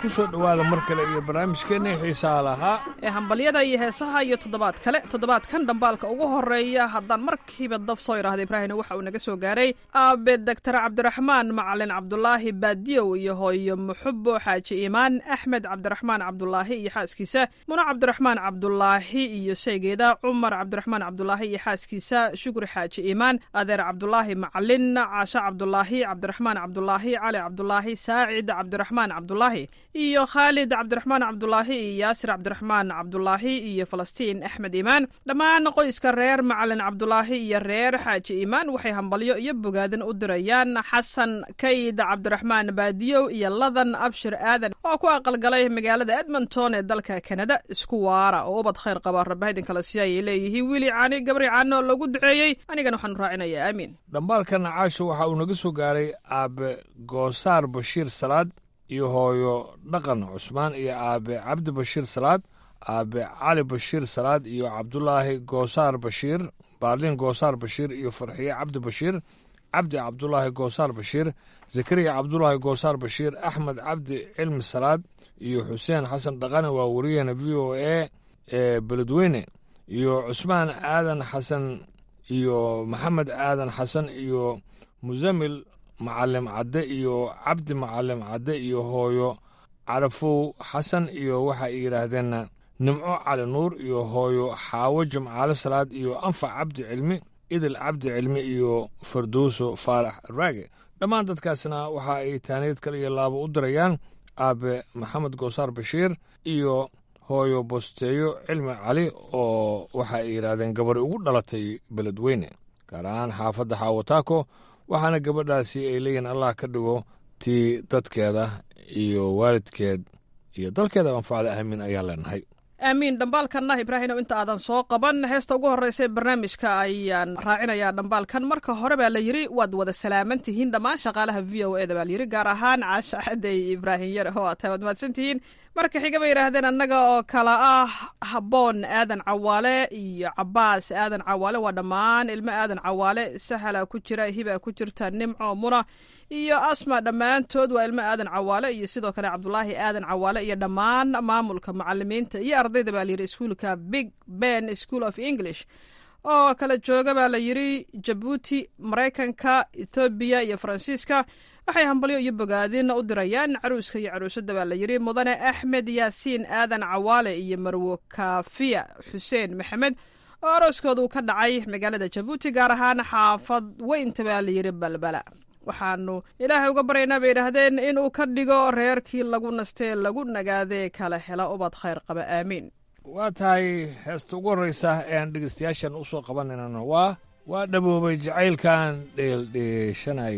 Speaker 14: ku soo dhowaada mar kale iyo barnaamijkeenna xiisaha lahaa
Speaker 15: ee hambalyada iyo heesaha iyo toddobaad kale toddobaadkan dhambaalka ugu horeeya haddaan markiiba daf soo idhaahda ibraahimna waxa uu naga soo gaaray aabe doctor cabdiraxmaan macalin cabdulaahi baadiyow iyo hooyo muxubo xaaji iimaan axmed cabdiraxmaan cabdulaahi iyo xaaskiisa muno cabdiraxmaan cabdulaahi iyo seegeeda cumar cabdiraxmaan cabdulaahi iyo xaaskiisa shukri xaaji iimaan adeer cabdulaahi macalin caasho cabdulaahi cabdiraxmaan cabdulaahi cali cabdulaahi saacid cabdiraxmaan cabdulaahi iyo khaalid cabdiraxmaan cabdulaahi iyo yaasir cabdiraxmaan cabdulaahi iyo falastiin axmed iimaan dhammaan qoyska reer macalin cabdulaahi iyo reer xaaji iimaan waxay hambalyo iyo bogaadin u dirayaan xasan kayd cabdiraxmaan baadiyow iyo ladan abshir aadan oo ku aqalgalay magaalada edmonton ee dalka kanada isku waara oo ubad khayr qaba rabahidin kale si ayay leeyihiin wiili caani gabri caano lagu duceeyey anigana waxaan raacinayaa aamiin
Speaker 14: dhambaalka nacaasho waxa uu naga soo gaaray aabe goosaar bashiir salaad iyo hooyo dhaqan cusmaan iyo aabe cabdi bashiir salaad aabe cali bashiir salaad iyo cabdulaahi goosaar bashiir baarliin goosaar bashiir iyo farxiye cabdi bashiir cabdi cabdulaahi goosaar bashiir zakariya cabdulaahi goosaar bashiir axmed cabdi cilmi salaad iyo xuseen xasan dhaqane waa wariyahena v o a ee beledweyne iyo cusmaan aadan xasan iyo maxamed aadan xasan iyo musamil macalim cadde iyo cabdi macalim cadde iyo hooyo carafow xasan iyo waxa ay yidhaahdeen nimco cali nuur iyo hooyo xaawo jimcaale salaad iyo anfac cabdi cilmi idil cabdi cilmi iyo farduuso faarax raage dhammaan dadkaasna waxa ay taaniyad kale iyo laabo u dirayaan aabe maxamed goosaar bashiir iyo hooyo bosteeyo cilmi cali oo waxa ay yidhaahdeen gabari ugu dhalatay beledweyne gaar ahaan xaafadda xaawataako waxaana gabadhaasi ay leeyihin allah ka dhigo tii dadkeeda iyo waalidkeed iyo dalkeeda anfacda aamin ayaan leenahay
Speaker 15: aamiin dhambaalkanna ibraahimow inta aadan soo qaban heesta ugu horreysa ee barnaamijka ayaan raacinayaa dhambaalkan marka hore baa la yidhi waad wada salaaman tihiin dhammaan shaqaalaha v o eda baa layidhi gaar ahaan caasha xadey ibraahim yare oo aad tahay waad mahadsan tihiin marka xiga bay yidhaahdeen annaga oo kala ah habboon aadan cawaale iyo cabaas aadan cawaale waa dhammaan ilmo aadan cawaale sahala ku jira hiba ku jirta nimco muna iyo asma dhammaantood waa ilmo aadan cawaale iyo sidoo kale cabdulaahi aadan cawaale iyo dhammaan maamulka macalimiinta iyo ardayda baa layidhi iskuulka big ben school of english oo kala jooga baa la yidhi jabuuti maraykanka ethoobiya iyo faransiiska waxay hambalyo iyo bogaadin u dirayaan caruuska iyo caruusada baa la yidhi mudane axmed yaasiin aadan cawaale iyo marwo kafiya xuseen maxamed oo arooskooda uu ka dhacay magaalada jabuuti gaar ahaan xaafad weynta baa la yidhi balbala waxaanu ilaahay uga baryaynaa bay yidhaahdeen inuu ka dhigo reerkii lagu nastee lagu nagaadee kala hela ubad khayr qaba aamiin
Speaker 14: waa tahay heesta ugu horreysa ee aan dhegeystayaashan u soo qabanaynana waa waa dhaboobay jacaylkan dheeldheeshanay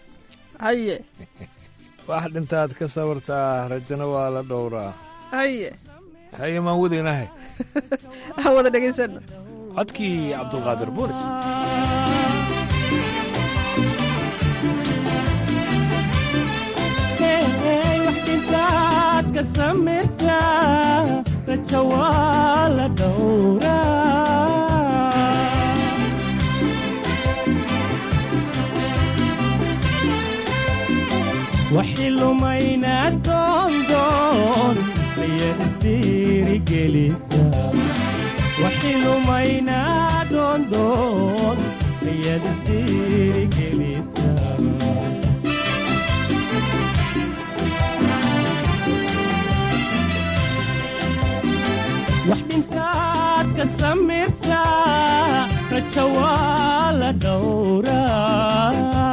Speaker 15: haye
Speaker 14: wax dhintaad ka sawirtaa rajana waa la dhowraa
Speaker 15: haye
Speaker 14: haye maan wadaynahay
Speaker 15: aan wada dhegaysano
Speaker 14: codkii cabdulqaadir boolis
Speaker 16: waxdintaad ka samirtaa raja waa la dhowraa waxi lumayna doondoon ayaad isdhiirigelisa waxi lumayna doondoon ayaad isdhiirigelisa wax dhintaad ka samirtaa raja waa la dhowraa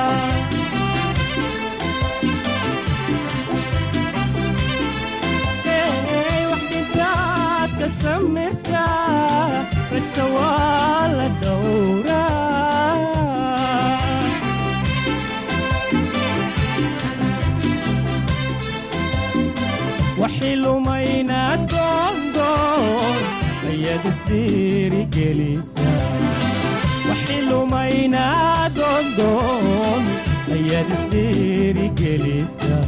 Speaker 16: wax dhintaad ka samirtaa raja waa la dhowraa waxi lumayna doondoon ayaad isdhiirigelisa waxi lumayna doondoon ayaad isdhiirigelisa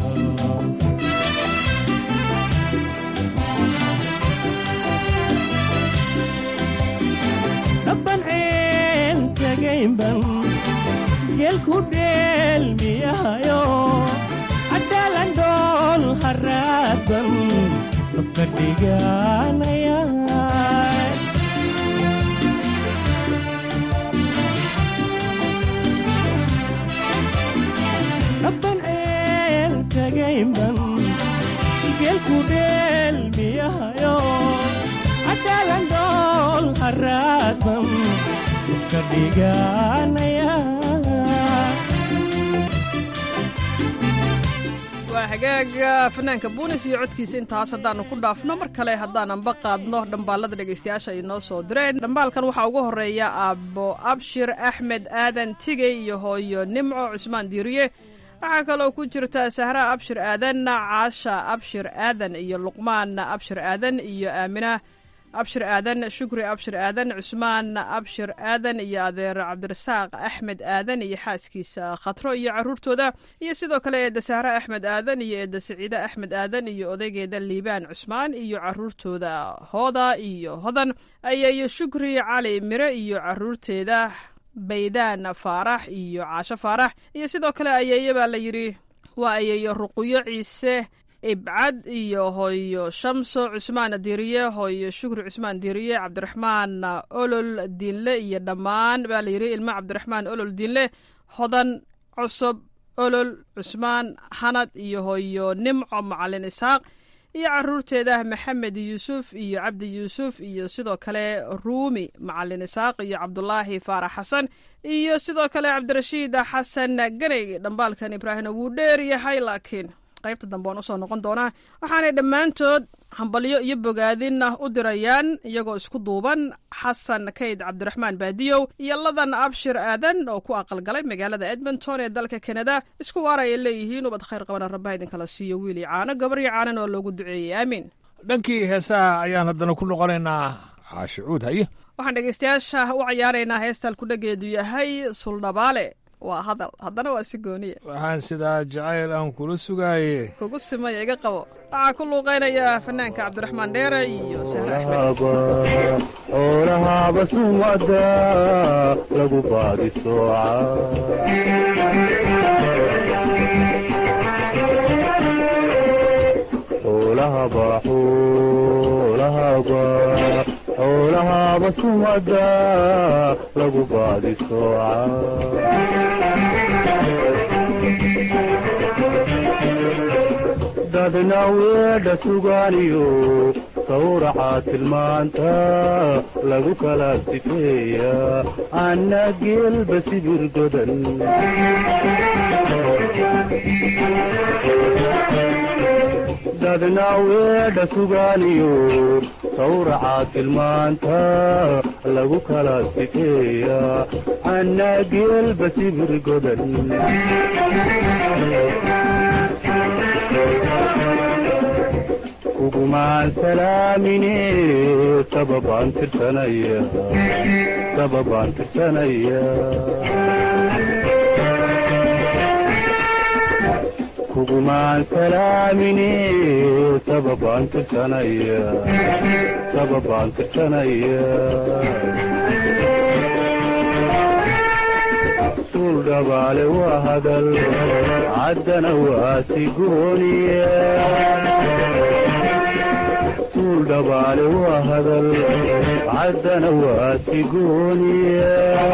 Speaker 16: dhabban ceel tagaynban geel ku dheelmiyahayo cadaalan dhool haraadan dabka dhiganaya rabban ceel tagaynban geelku dheelmiyahayo cadaalan dhool haraadan dabka dhiganaya
Speaker 15: waa hagaaga fanaanka buunis iyo codkiisa intaas haddaannu ku dhaafno mar kale haddaananba qaadno dhambaalada dhegaystayaasha ay noo soo direen dhambaalkan waxaa ugu horreeya aabo abshir axmed aadan tigey iyo hooyo nimco cusmaan diiriye waxaa kaloo ku jirta sahra abshir aadan caasha abshir aadan iyo luqmaan abshir aadan iyo aamina abshir aadan shukri abshir aadan cusmaan abshir aadan iyo adeer cabdirasaaq axmed aadan iyo xaaskiisa khatro iyo caruurtooda iyo sidoo kale eedda sahre axmed aadan iyo eedda siciide axmed aadan iyo odaygeeda liibaan cusmaan iyo caruurtooda hooda iyo hodan ayayo shukri cali mire iyo caruurteeda baydaan faarax iyo caasho faarax iyo sidoo kale ayeeye baa la yidhi waa ayeeyo ruqyo ciise ibcad iyo hooyo shamso cusmaan diiriye hooyo shukri cusmaan diiriye cabdiraxmaan olol diinle iyo dhammaan baa la yidhi ilmo cabdiraxmaan olol diinle hodan cusub olol cusmaan hanad iyo hooyo nimco macalin isxaaq iyo caruurteeda maxamed yuusuf iyo cabdi yuusuf iyo sidoo kale ruumi macalin isaaq iyo cabdulaahi faarax xasan iyo sidoo kale cabdirashiid xasan ganey dhambaalkan ibraahimna wuu dheer yahay laakiin qaybta dambe waan usoo noqon doonaa waxaanay dhammaantood hambalyo iyo bogaadin u dirayaan iyagoo isku duuban xasan kayd cabdiraxmaan baadiyow iyo ladan abshir aadan oo ku aqalgalay magaalada edmonton ee dalka kanada isku waar ayay leeyihiin ubad khayr qabana rabbaha idinkala siiyo wiil iyo caano gabar iyo caanan oo loogu duceeyey aamiin
Speaker 14: dhankii heesaha ayaan haddana ku noqonaynaa caashicuud haye
Speaker 15: waxaan dhegaystayaasha u cayaaraynaa heestal kudhageedu yahay suldhabaale waa hadal haddana waa si gooniya
Speaker 14: waxaan sidaa jacayl aan kula sugaaye
Speaker 15: kugu simaya iga qabo waxaa ku luuqaynaya fanaanka cabdiraxmaan dheere iyo sahre axmed
Speaker 17: xoolahaaba sumada lagu baadi sooca xoolahaba xoolahaba xoolahaaba sumada lagu baadi sooca dadna weedha sugaaniyo sawraca tilmaanta lagu kala sifeeya anna geelba sibir godan dadna weedha sugaaniyo sawraca tilmaanta lagu kala sifeeya anna geelba sibir godan kugumaan salaamine sababaan tirsanaya sababaan tirsanaya kugumaan salaamine sababaan tirsanaya sababaan tirsanaya suul dhabaale waa hadal caddana waa sigooniya suul dhabaale waa hadal caddana waa sigooniya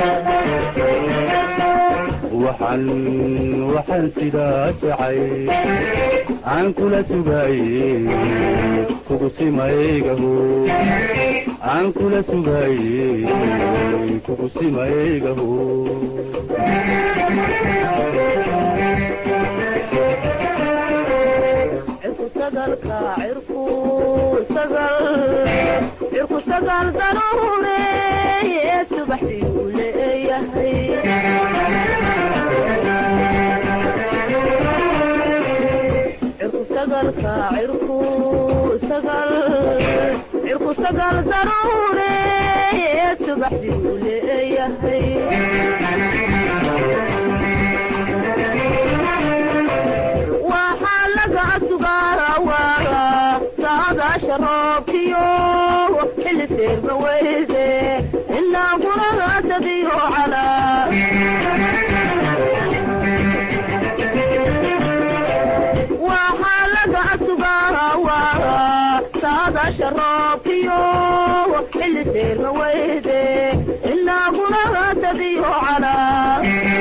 Speaker 17: waxaan waxaan sidaa jacay aan kula sugaaye kugu simaygaho aan kula sugaaye kugu simaygaho
Speaker 18: cirku sagal daruure subaxdii uu leeyahay cirku sagalka cirku sagal cirku sagal daruure subaxdii uu leeyahay waxaa laga sugaarawaara saadaasha roobkiyo xilli seerma weyde inaa guragaasadiyo calaa waxaa laga saadaasha roobkiyo xilli seerma weyde inaaguna haasadiyo calaa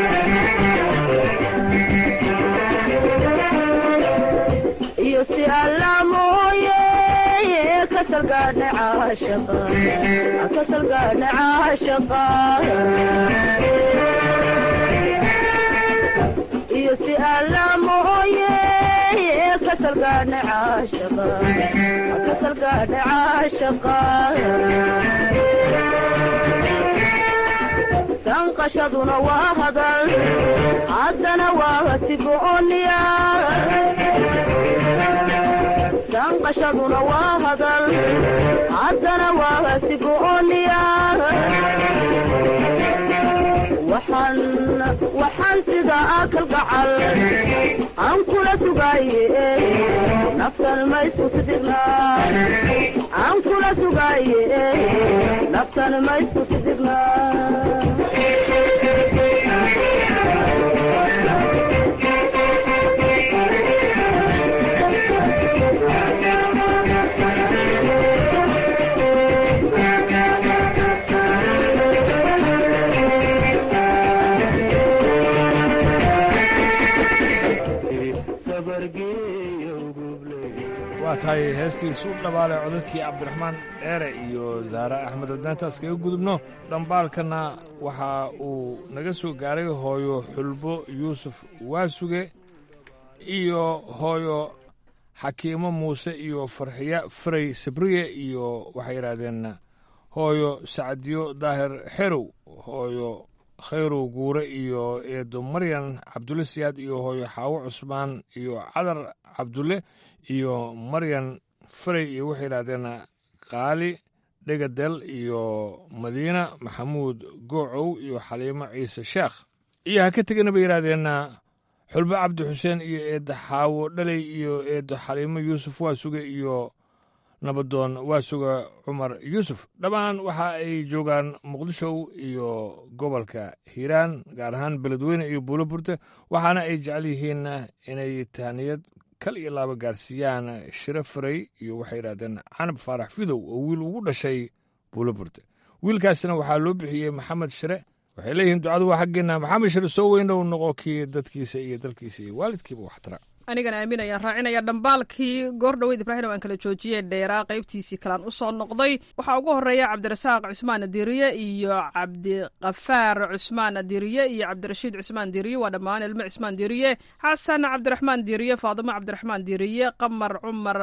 Speaker 18: iyo si alla mooye kasalgaadha caashaqa kasalgaadha caashaqa iyo si alla mooye kasalgaadha caashaqa kasalgaadha caashaqa sanqashaduna waa hadal haddana waa sigooniya sanqashaduna waa hadal haddana waa sigooniya waxaan waxaan sidaa kalgacal aan kula sugaaye naftan ma isku sidigna aan kula sugaaye naftan ma isku sidigna
Speaker 14: waa tahay heestiisu u dhabaale codadkii cabdiraxmaan dheere iyo zaare axmed haddaantaas kaga gudubno dhambaalkanna waxa uu naga soo gaaray hooyo xulbo yuusuf waasuge iyo hooyo xakiimo muuse iyo farxiya faray sabriye iyo waxay yidhaahdeen hooyo sacdiyo daahir xerow hooyo khayrow guure iyo eedo maryan cabdulle siyaad iyo hooyo xaawo cusmaan iyo cadar cabdulle iyo maryan faray iyo waxay yidhahdeen qaali dhegadel iyo madiina maxamuud goocow iyo xaliimo ciise sheekh iyo ha ka tegana bay yidhahdeen xulbo cabdi xuseen iyo eeddo xaawo dhaley iyo eeddo xaliimo yuusuf waasuge iyo nabadoon waasuga cumar yuusuf dhammaan waxa ay joogaan muqdisho iyo gobolka hiiraan gaar ahaan beledweyne iyo buulo burte waxaana ay jecel yihiin inay tahniyad kal iyo laaba gaarsiiyaan shiro faray iyo waxay yidhahdeen canab faarax fidow oo wiil ugu dhashay buulo burte wiilkaasina waxaa loo bixiyey maxamed shire waxay leeyihiin ducadu waa xaggeenna maxamed shire soo weynow noqo kii dadkiisa iyo dalkiisa iyo waalidkiiba waxtara
Speaker 15: anigana aaminayaan raacinaya dhambaalkii goor dhoweyd ibraahim aan kala joojiyey dheeraa qaybtiisii kalaan u soo noqday waxaa ugu horeeya cabdirasaaq cusmaan diriye iyo cabdiqafaar cusmaan diriye iyo cabdirashiid cusmaan diriye waa dhammaan ilmo cusmaan diriye xasan cabdiraxmaan diriye faadimo cabdiraxmaan diriye qamar cumar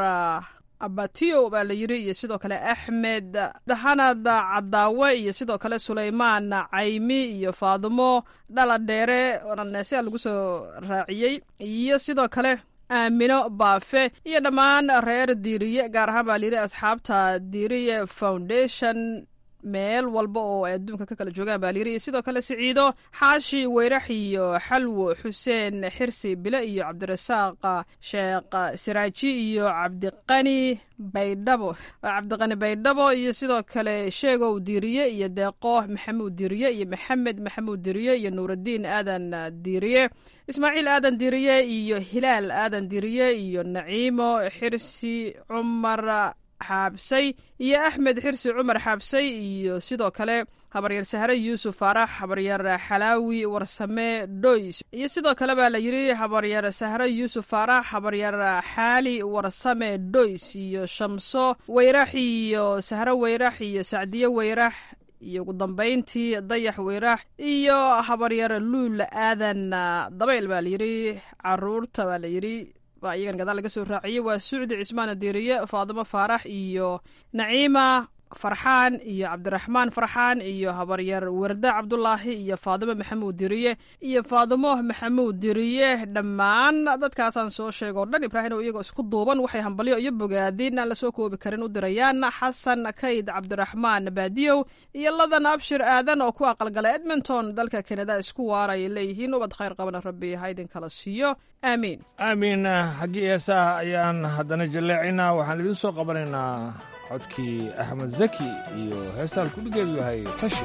Speaker 15: abatiyo baa la yiri iyo sidoo kale axmed dahanad cadaawe iyo sidoo kale sulaymaan caymi iyo faadimo dhala dheere onaneesea lagu soo raaciyey iyo sidoo kale aamino baafe iyo dhammaan reer diiriye gaar ahaan baa la yiri asxaabta diiriye foundation meel walba oo ay adduunka ka kala joogaan baa layiri iyo sidoo kale siciido xaashi weyrax iyo xalwo xuseen xirsi bile iyo cabdirasaaq sheekh siraaji iyo cabdiqani baydhabo cabdiqani baydhabo iyo sidoo kale sheegow diiriye iyo deeqo maxamuud diiriye iyo maxamed maxamuud diiriye iyo nuuraddiin aadan diiriye ismaaciil aadan diiriye iyo hilaal aadan diiriye iyo naciimo xirsi cumar xaabsay iyo axmed xirsi cumar xaabsay iyo sidoo kale habaryar sahre yuusuf faarax habaryar xalaawi warsame dhoys iyo sidoo kale baa la yiri habaryar sahre yuusuf faarax habaryar xaali warsame dhoys iyo shamso weyrax iyo sahre weyrax iyo sacdiye weyrax iyo ugu dambayntii dayax weyrax iyo habaryar luul aadan dabayl baa layiri caruurta baa layiri baa iyagan gadaal laga soo raaciyey waa sucdi cismaan diiriye faadimo faarax iyo naciima farxaan iyo cabdiraxmaan farxaan iyo habaryar warda cabdulaahi iyo faadimo maxamuud diriye iyo faadimo maxamuud diriye dhammaan dadkaasaan soo sheego o dhan ibraahim oo iyagoo isku duuban waxay hambalyo iyo bogaadin aan lasoo koobi karin u dirayaan xasan kayd cabdiraxmaan baadiyow iyo ladan abshir aadan oo ku aqalgala edmonton dalka kanada isku waaraya leeyihiin ubad khayr qabana rabbi ha idin kala siiyo aamiin
Speaker 14: aamiin xaggii heesaha ayaan haddana jaleecinaa waxaan idiin soo qabanaynaa codkii axmed zaki iyo heestaan kudhigeedu yahay tashi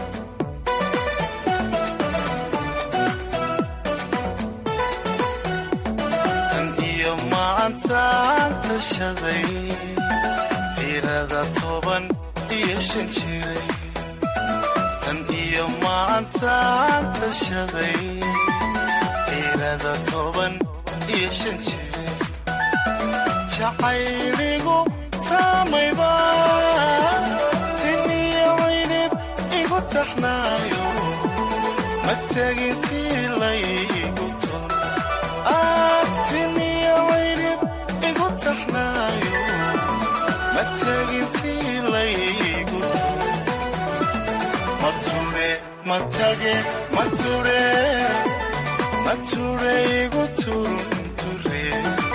Speaker 19: tan iyo maantaan tashaday tirada toban iyo shan jiray tan iyo maantaan tashaday tirada toban iyo shan jiray jacayligu taamayba tin iyo caynib igu taxnaayo ma tegintii laygu ton tin iyo caynib igu taxnaayo ma tegintii laygu ton mature matage mature mature igu turunture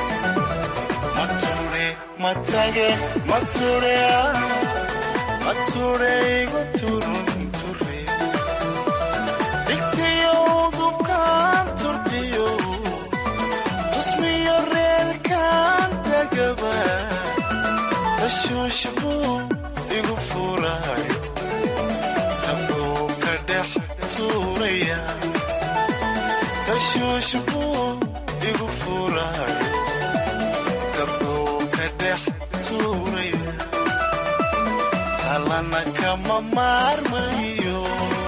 Speaker 19: mature matage mature mature igu turunture dhigtiyo dubkaan turkiyo tusmiyo reerkaan tagaba tashuush buu igu furayo dabuu ka dhex tuuraya tashuush buu igu furayo dabuu ka dhex tuuraya talana kama maarmayo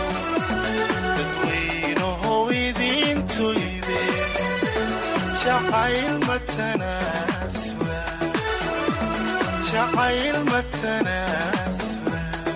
Speaker 19: dadweynahow idiintoyde jacayl matanaasula jacayl matanaasula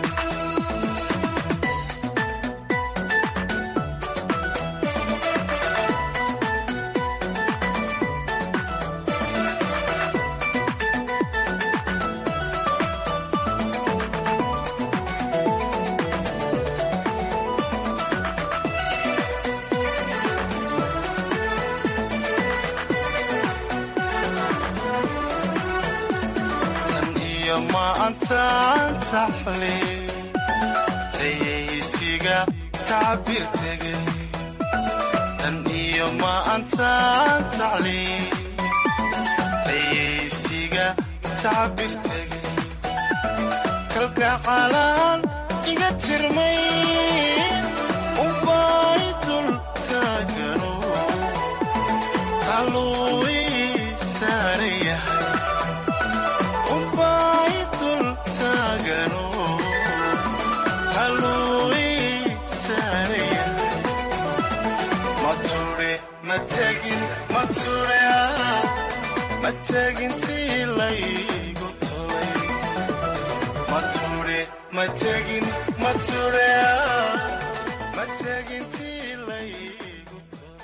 Speaker 19: tan iyo maantaan taxle tayaysiga tacbir tegay tan iyo maantaan tacle tayaysiga tacbir tegay kalgacalaan iga tirmay ubay dul taagano qaluu ii saaran yahay ubay dul taagano qaluu ii saaran yahay mature matagin mature matagintii laygu tolay mature matagin mature matagintii laygu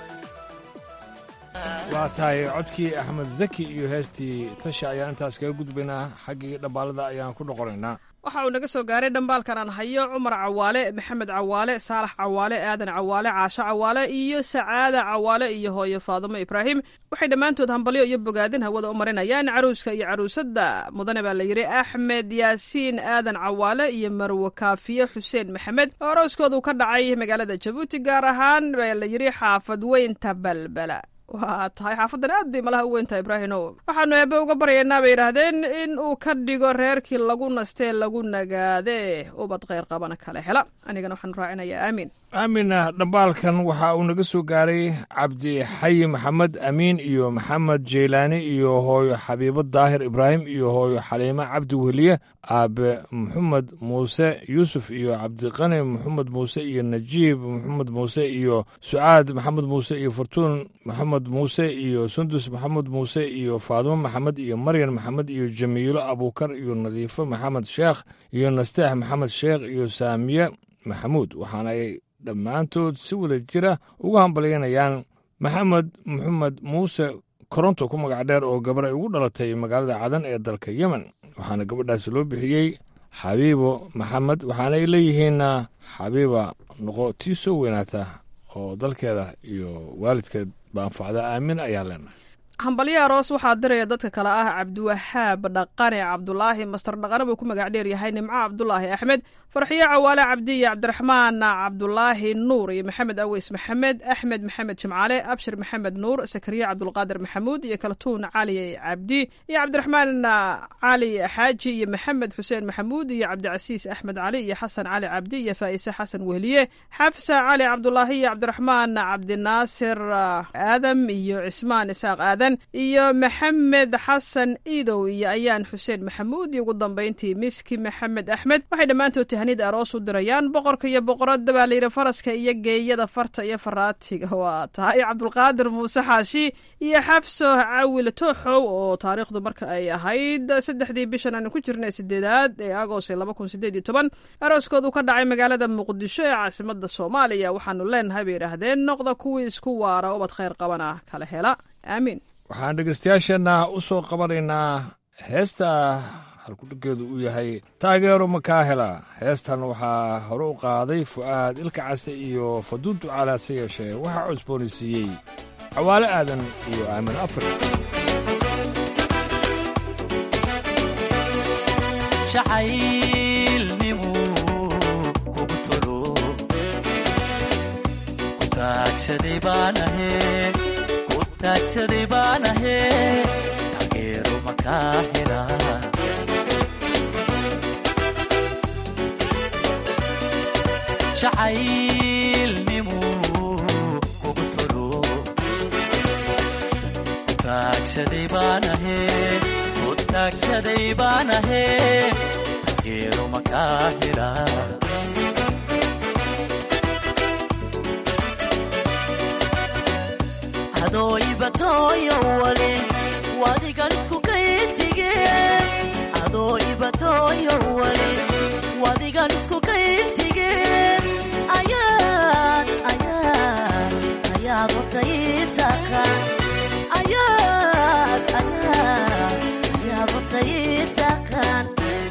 Speaker 14: waa tahay codkii axmed zaki iyo heestii tasha ayaan intaas kaga gudbaynaa xaggii dhambaalada ayaan ku noqonaynaa
Speaker 15: waxa uu naga soo gaaray dhambaalkan aan hayo cumar cawaale maxamed cawaale saalax cawaale aadan cawaale caasho cawaale iyo sacaada cawaale iyo hooyo faadumo ibraahim waxay dhammaantood hambalyo iyo bogaadin hawada u marinayaan caruuska iyo caruusadda mudane baa la yidhi axmed yaasiin aadan cawaale iyo marwe kaafiye xuseen maxamed oo arooskoodu ka dhacay magaalada jabuuti gaar ahaan baa la yidhi xaafad weynta balbala waa tahay xaafadan aad bay malaha u weyntahay ibraahimow waxaanu eebbe uga baryaynaa bay yidhaahdeen in uu ka dhigo reerkii lagu nastee lagu nagaadee ubad kheyr qabana kale hela anigana waxaanu raacinayaa aamiin
Speaker 14: aamina dhambaalkan waxa uu naga soo gaaray cabdi xayi maxamed amiin iyo maxamed jeylaani iyo hooyo xabiibo daahir ibraahim iyo hooyo xaliimo cabdi weliye aabe maxamed muuse yuusuf iyo cabdiqani maxamed muuse iyo najiib maxamed muuse iyo sucaad maxamed muuse iyo fortuun maxamed muuse iyo sundus maxamed muuse iyo faadimo maxamed iyo maryan maxamed iyo jamiilo abuukar iyo nadiifo maxamed sheekh iyo nasteex maxamed sheekh iyo saamiye maxamuud waxaana ay dhammaantood si wada jira uga hambalyanayaan maxamed maxamed muuse koronto ku magac dheer oo gabar ay ugu dhalatay magaalada cadan ee dalka yemen waxaana gabadhaasi loo bixiyey xabiibo maxamed waxaana ay leeyihiin xabiiba noqo tii soo weynaata oo dalkeeda iyo waalidkeed ba anfacda aamin ayaa leenahay
Speaker 15: hambalyo aroos waxaa diraya dadka kale ah cabdiwahaab dhaqane cabdulaahi master dhaqane buu ku magac dheer yahay nimco cabdulaahi axmed farxiyo cawaale cabdi iyo cabdiraxmaan cabdulaahi nuur iyo maxamed aweys maxamed axmed maxamed jimcaale abshir maxamed nuur sakariye cabdulqaadir maxamuud iyo kaltuun cali cabdi iyo cabdiraxmaan cali xaaji iyo maxamed xuseen maxamuud iyo cabdicasiis axmed cali iyo xasan cali cabdi iyo faa'ise xasan wehliye xafsa cali cabdulaahi iyo cabdiraxmaan cabdinaasir aadam iyo cismaan isaaq aadan aadan iyo maxamed xasan iidow iyo ayaan xuseen maxamuud iyo ugu dambayntii miski maxamed axmed waxay dhammaantood tahanid aroos u dirayaan boqorka iyo boqoradda baa layidhi faraska iyo geeyada farta iyo faraatiga waa tahay cabdulqaadir muuse xaashi iyo xafso cawil tooxow oo taariikhdu marka ay ahayd saddexdii bishan aanu ku jirnay sideedaad ee agost laba kun sideed iyo toban arooskoodu ka dhacay magaalada muqdisho ee caasimada soomaaliya waxaanu leenahay bay yidhaahdeen noqda kuwii isku waara ubad khayr qabana kala hela aamiin
Speaker 14: waxaan dhegeystayaasheenna u soo qabanaynaa heesta halkudhiggeedu uu yahay taageero makaa hela heestan waxaa hore u qaaday fu'aad ilka case iyo faduuntu calaase yeeshee waxaa cusboonaysiiyey cawaale aadan iyo aamin afri
Speaker 19: jacaylnimu kugu tolo ku taagsaday baanahe ku taagsaday baanahe taageero makaa hela jacaylnimu kugu tolo ku taagsaday baanahe ku taagsaday baanahe taageero makaa hela adoo ibatooyo wale wadigan isku kayintige adoo ibatooyo wale wadigan isku kayintige ayaad ayaad ayaad horta ii taqaan ayaad ayaad ayaad horta ii taqaan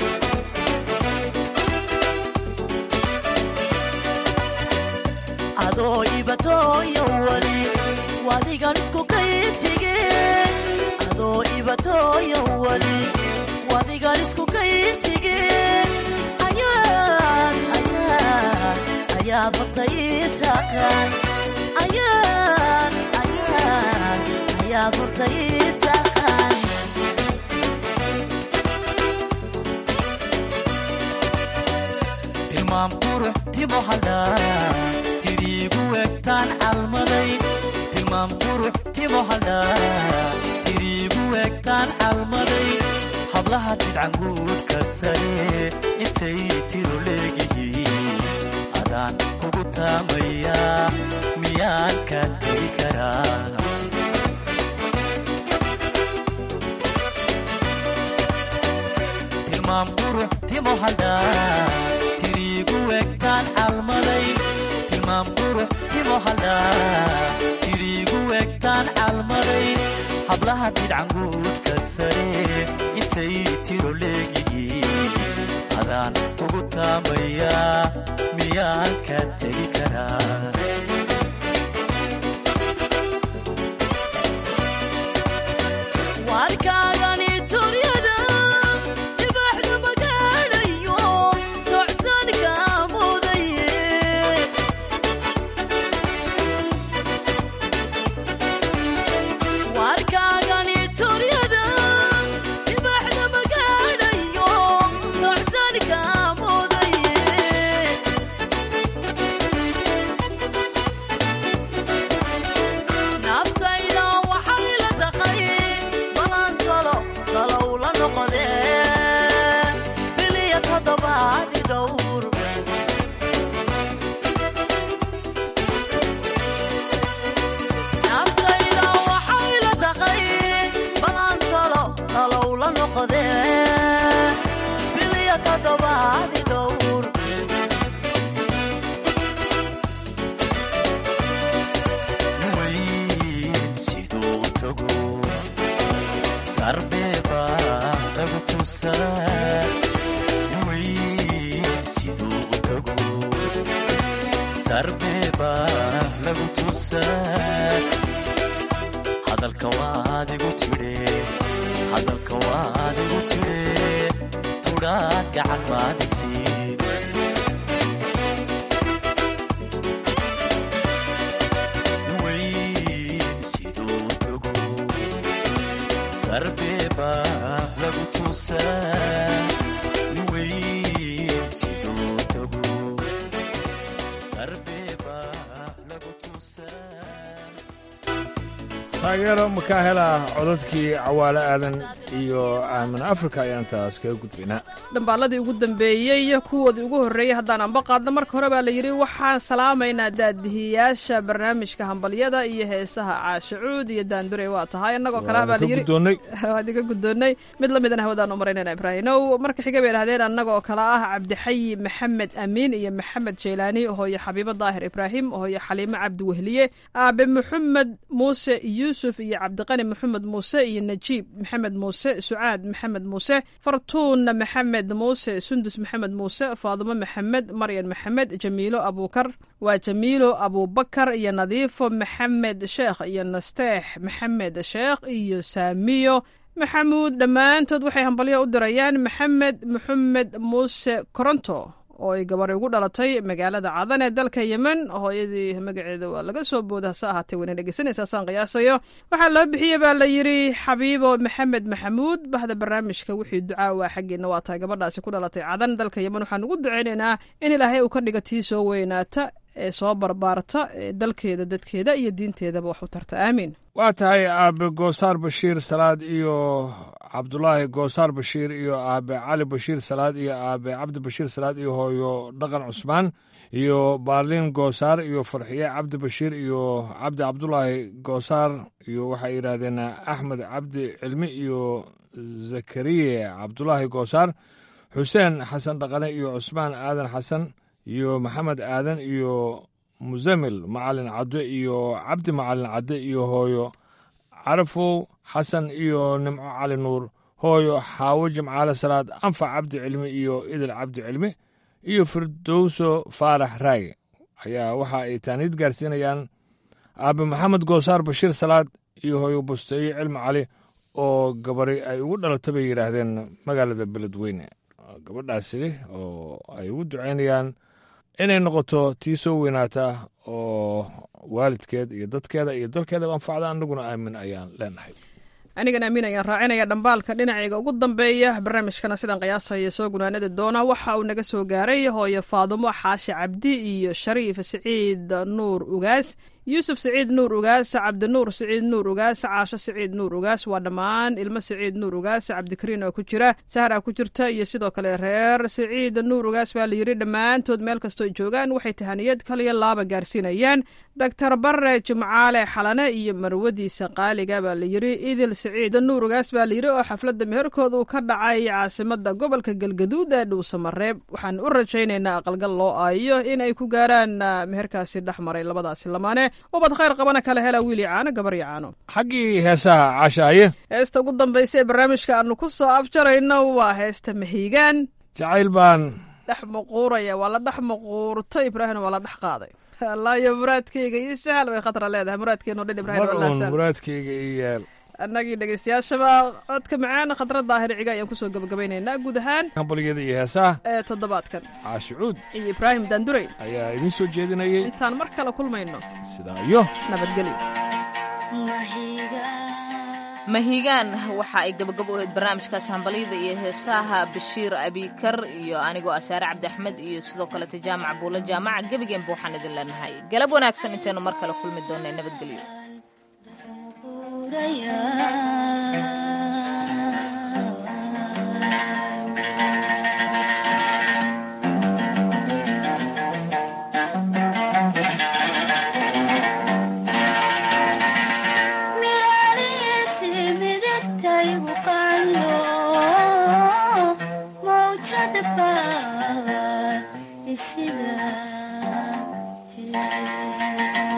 Speaker 19: adoo ibatooyo wale wadigan isku kayintige adoo ibatooyo wale wadigan isku kayintige ayaad ayaad ayaad horta ii taqaan ayaad ayaad ayaad horta ii taqaan tilmaam qurux timo haldhaa tiriigu egtaan calmaday tilmaam qurux timo haldhaa tiriigu egtaan calmaday hablaha tidcanguudka sare intay tiro leegihiin adaan kugu taamayaa miyaan ka tegi karaa tilmaam qurux timo haldhaa tiriigu egtaan calmaday tilmaam qurux timo haldhaa tiriigu egtaan calmaday hablaha tidcanguudka sare intay tiro leegihiin adaan kugu taamayaa miyaan ka tegi karaa warkaagani turyada dibaxdu magaadhayo tocsanka mudaye warkaagani turyada dibaxda magaadhayo tocsanka mudaye naftayda waxay la taqay balan talo talow la noqodee biliya toddobaadi dhowr naftayda waxay la taqay balan talo talow la noqodee biliya toddobaadi dhowr weyn siduu u tago sarbeeba lagu tusaa weyn siduu u tago sarbeeba lagu tusaa hadalka waad igu tidhe hadalka waad igu tidhe tudhaad gacan maadisiin weyn siduu u tago sarbeeba lagu tusaa weyn siduu u tago sarbeeba lagu tusaa
Speaker 14: taageero makaa hela codadkii cawaale aadan iyo aamin afrika ayaan taas kaga gudbaynaa
Speaker 15: dhambaaladii ugu dambeeyey kuwoodii ugu horreeyey haddaan anba qaadno marka hore baa la yidhi waxaan salaamaynaa daadihiyaasha barnaamijka hambalyada iyo heesaha caashacuud iyo daandurey waa tahay innagoo kale ah baa la yidhi waad iga guddoonnay mid la midana hawadaan u maraynayna ibraahinow marka xiga bay idhahdeen annagoo kale ah cabdixayi maxamed amiin iyo maxamed jeylaani hooye xabiibo daahir ibraahim hooye xaliimo cabdi wehliye aabe maxamed muuse yuusuf iyo cabdiqani maxamed muuse iyo najiib maxamed muuse sucaad maxamed muuse fartuun maxamed muuse sundus maxamed muuse faadimo maxamed maryan maxamed jamiilo abuukar waa jamiilo abuubakar iyo nadiifo maxamed sheekh iyo nasteex maxamed sheekh iyo saamiyo maxamuud dhammaantood waxay hambalyo u dirayaan maxamed maxamed muuse koronto oo ay gabari ugu dhalatay magaalada cadan ee dalka yemen hooyadii magaceeda waa laga soo booda hase ahaatee wayna dhegeysanaysaasaan qiyaasayo waxaa loo bixiyey baa la yidhi xabiibo maxamed maxamuud bahda barnaamijka wixii ducaa waa xaggeena waa tahay gabadhaasi ku dhalatay cadan dalka yemen waxaan ugu ducaynaynaa in ilaahay uu ka dhiga tii soo weynaata ee soo barbaarta ee dalkeeda dadkeeda iyo diinteedaba wax u tarta aamiin
Speaker 14: waa tahay aabe goosaar bashiir salaad iyo cabdulaahi goosaar bashiir iyo aabe cali bashiir salaad iyo aabe cabdi bashiir salaad iyo hooyo dhaqan cusmaan iyo baarliin goosaar iyo farxiye cabdi bashiir iyo cabdi cabdulaahi goosaar iyo waxay yidhaahdeen axmed cabdi cilmi iyo zakariye cabdulaahi goosaar xuseen xasan dhaqane iyo cusmaan aadan xasan iyo maxamed aadan iyo musamil macalin cadde iyo cabdi macalin cadde iyo hooyo carafow xasan iyo nimco cali nuur hooyo xaawo jimcaale salaad anfac cabdi cilmi iyo idil cabdi cilmi iyo firdowso faarax raage ayaa waxa ay taaniid gaarsiinayaan aabe maxamed goosaar bashiir salaad iyo hooyo busteeye cilmi cali oo gabari ay ugu dhalata bay yidhaahdeen magaalada beledweyne gabadhaasi oo ay ugu ducaynayaan inay noqoto tii soo weynaata oo waalidkeed iyo dadkeeda iyo dalkeedaba anfacda annaguna aamin ayaan leenahay
Speaker 15: anigan aamin ayaan raacinaya dhambaalka dhinacayga ugu dambeeya barnaamijkana sidaan qiyaasaya soo gunaanada doona waxa uu naga soo gaaray hooyo faadumo xaashi cabdi iyo shariif siciid nuur ugaas yuusuf siciid nuur ugaas cabdinuur siciid nuur ugaas caasho siciid nuur ugaas waa dhammaan ilmo siciid nuur ugaas cabdikariin oo ku jira sahra ku jirta iyo sidoo kale reer siciid nuur ugaas baa la yidhi dhammaantood meel kastoo joogaan waxay tahaniyad kaliya laaba gaarsiinayaan doctor bare jimcaale xalane iyo marwadiisa qaaliga baa la yidhi idil siciid nuur ugaas baa la yidhi oo xafladda meherkooda uu ka dhacay caasimada gobolka galgaduud ee dhuusamareeb waxaan u rajaynaynaa aqalgal loo aayo in ay ku gaaraan meherkaasi dhex maray labadaasi lamaane ubad khayr qabana kala hela wiili caano gabar iyo caano
Speaker 14: xaggii heesaha caashaaye
Speaker 15: heesta ugu dambaysa ee barnaamijka aanu ku soo afjarayno waa heesta mahiigaan
Speaker 14: jacayl baan
Speaker 15: dhex muquuraya waa la dhex muquurtay ibraahimna waa la dhex qaaday allaayo muraadkeyga iyo sahal bay khatra leedahay muraadkeeno dhan ibrahim
Speaker 14: marun muraadkeyga iyo yeel
Speaker 15: annagii dhegeystayaashaba codka macaan khatra daahir ciga ayaan kusoo gabagabaynaynaa guud ahaan
Speaker 14: hambalyada iyo heesaha
Speaker 15: ee toddobaadkan
Speaker 14: caashicuud
Speaker 15: iyo ibraahim daandurey
Speaker 14: ayaa idiin soo jeedinayay
Speaker 15: intaan mar kale kulmayno
Speaker 14: sidaa iyo
Speaker 15: nabadgelyo
Speaker 1: mahigaan waxa ay gabagab u ahayd barnaamijkaas hambalyada iyo heesaha bashiir abikar iyo anigoo asaare cabdi axmed iyo sidoo kaleta jaamac buulo jaamaca gebigeenba waxaan idin leenahay galab wanaagsan intaynu mar kale kulmi doonaa nabadgelyo
Speaker 20: Thank you.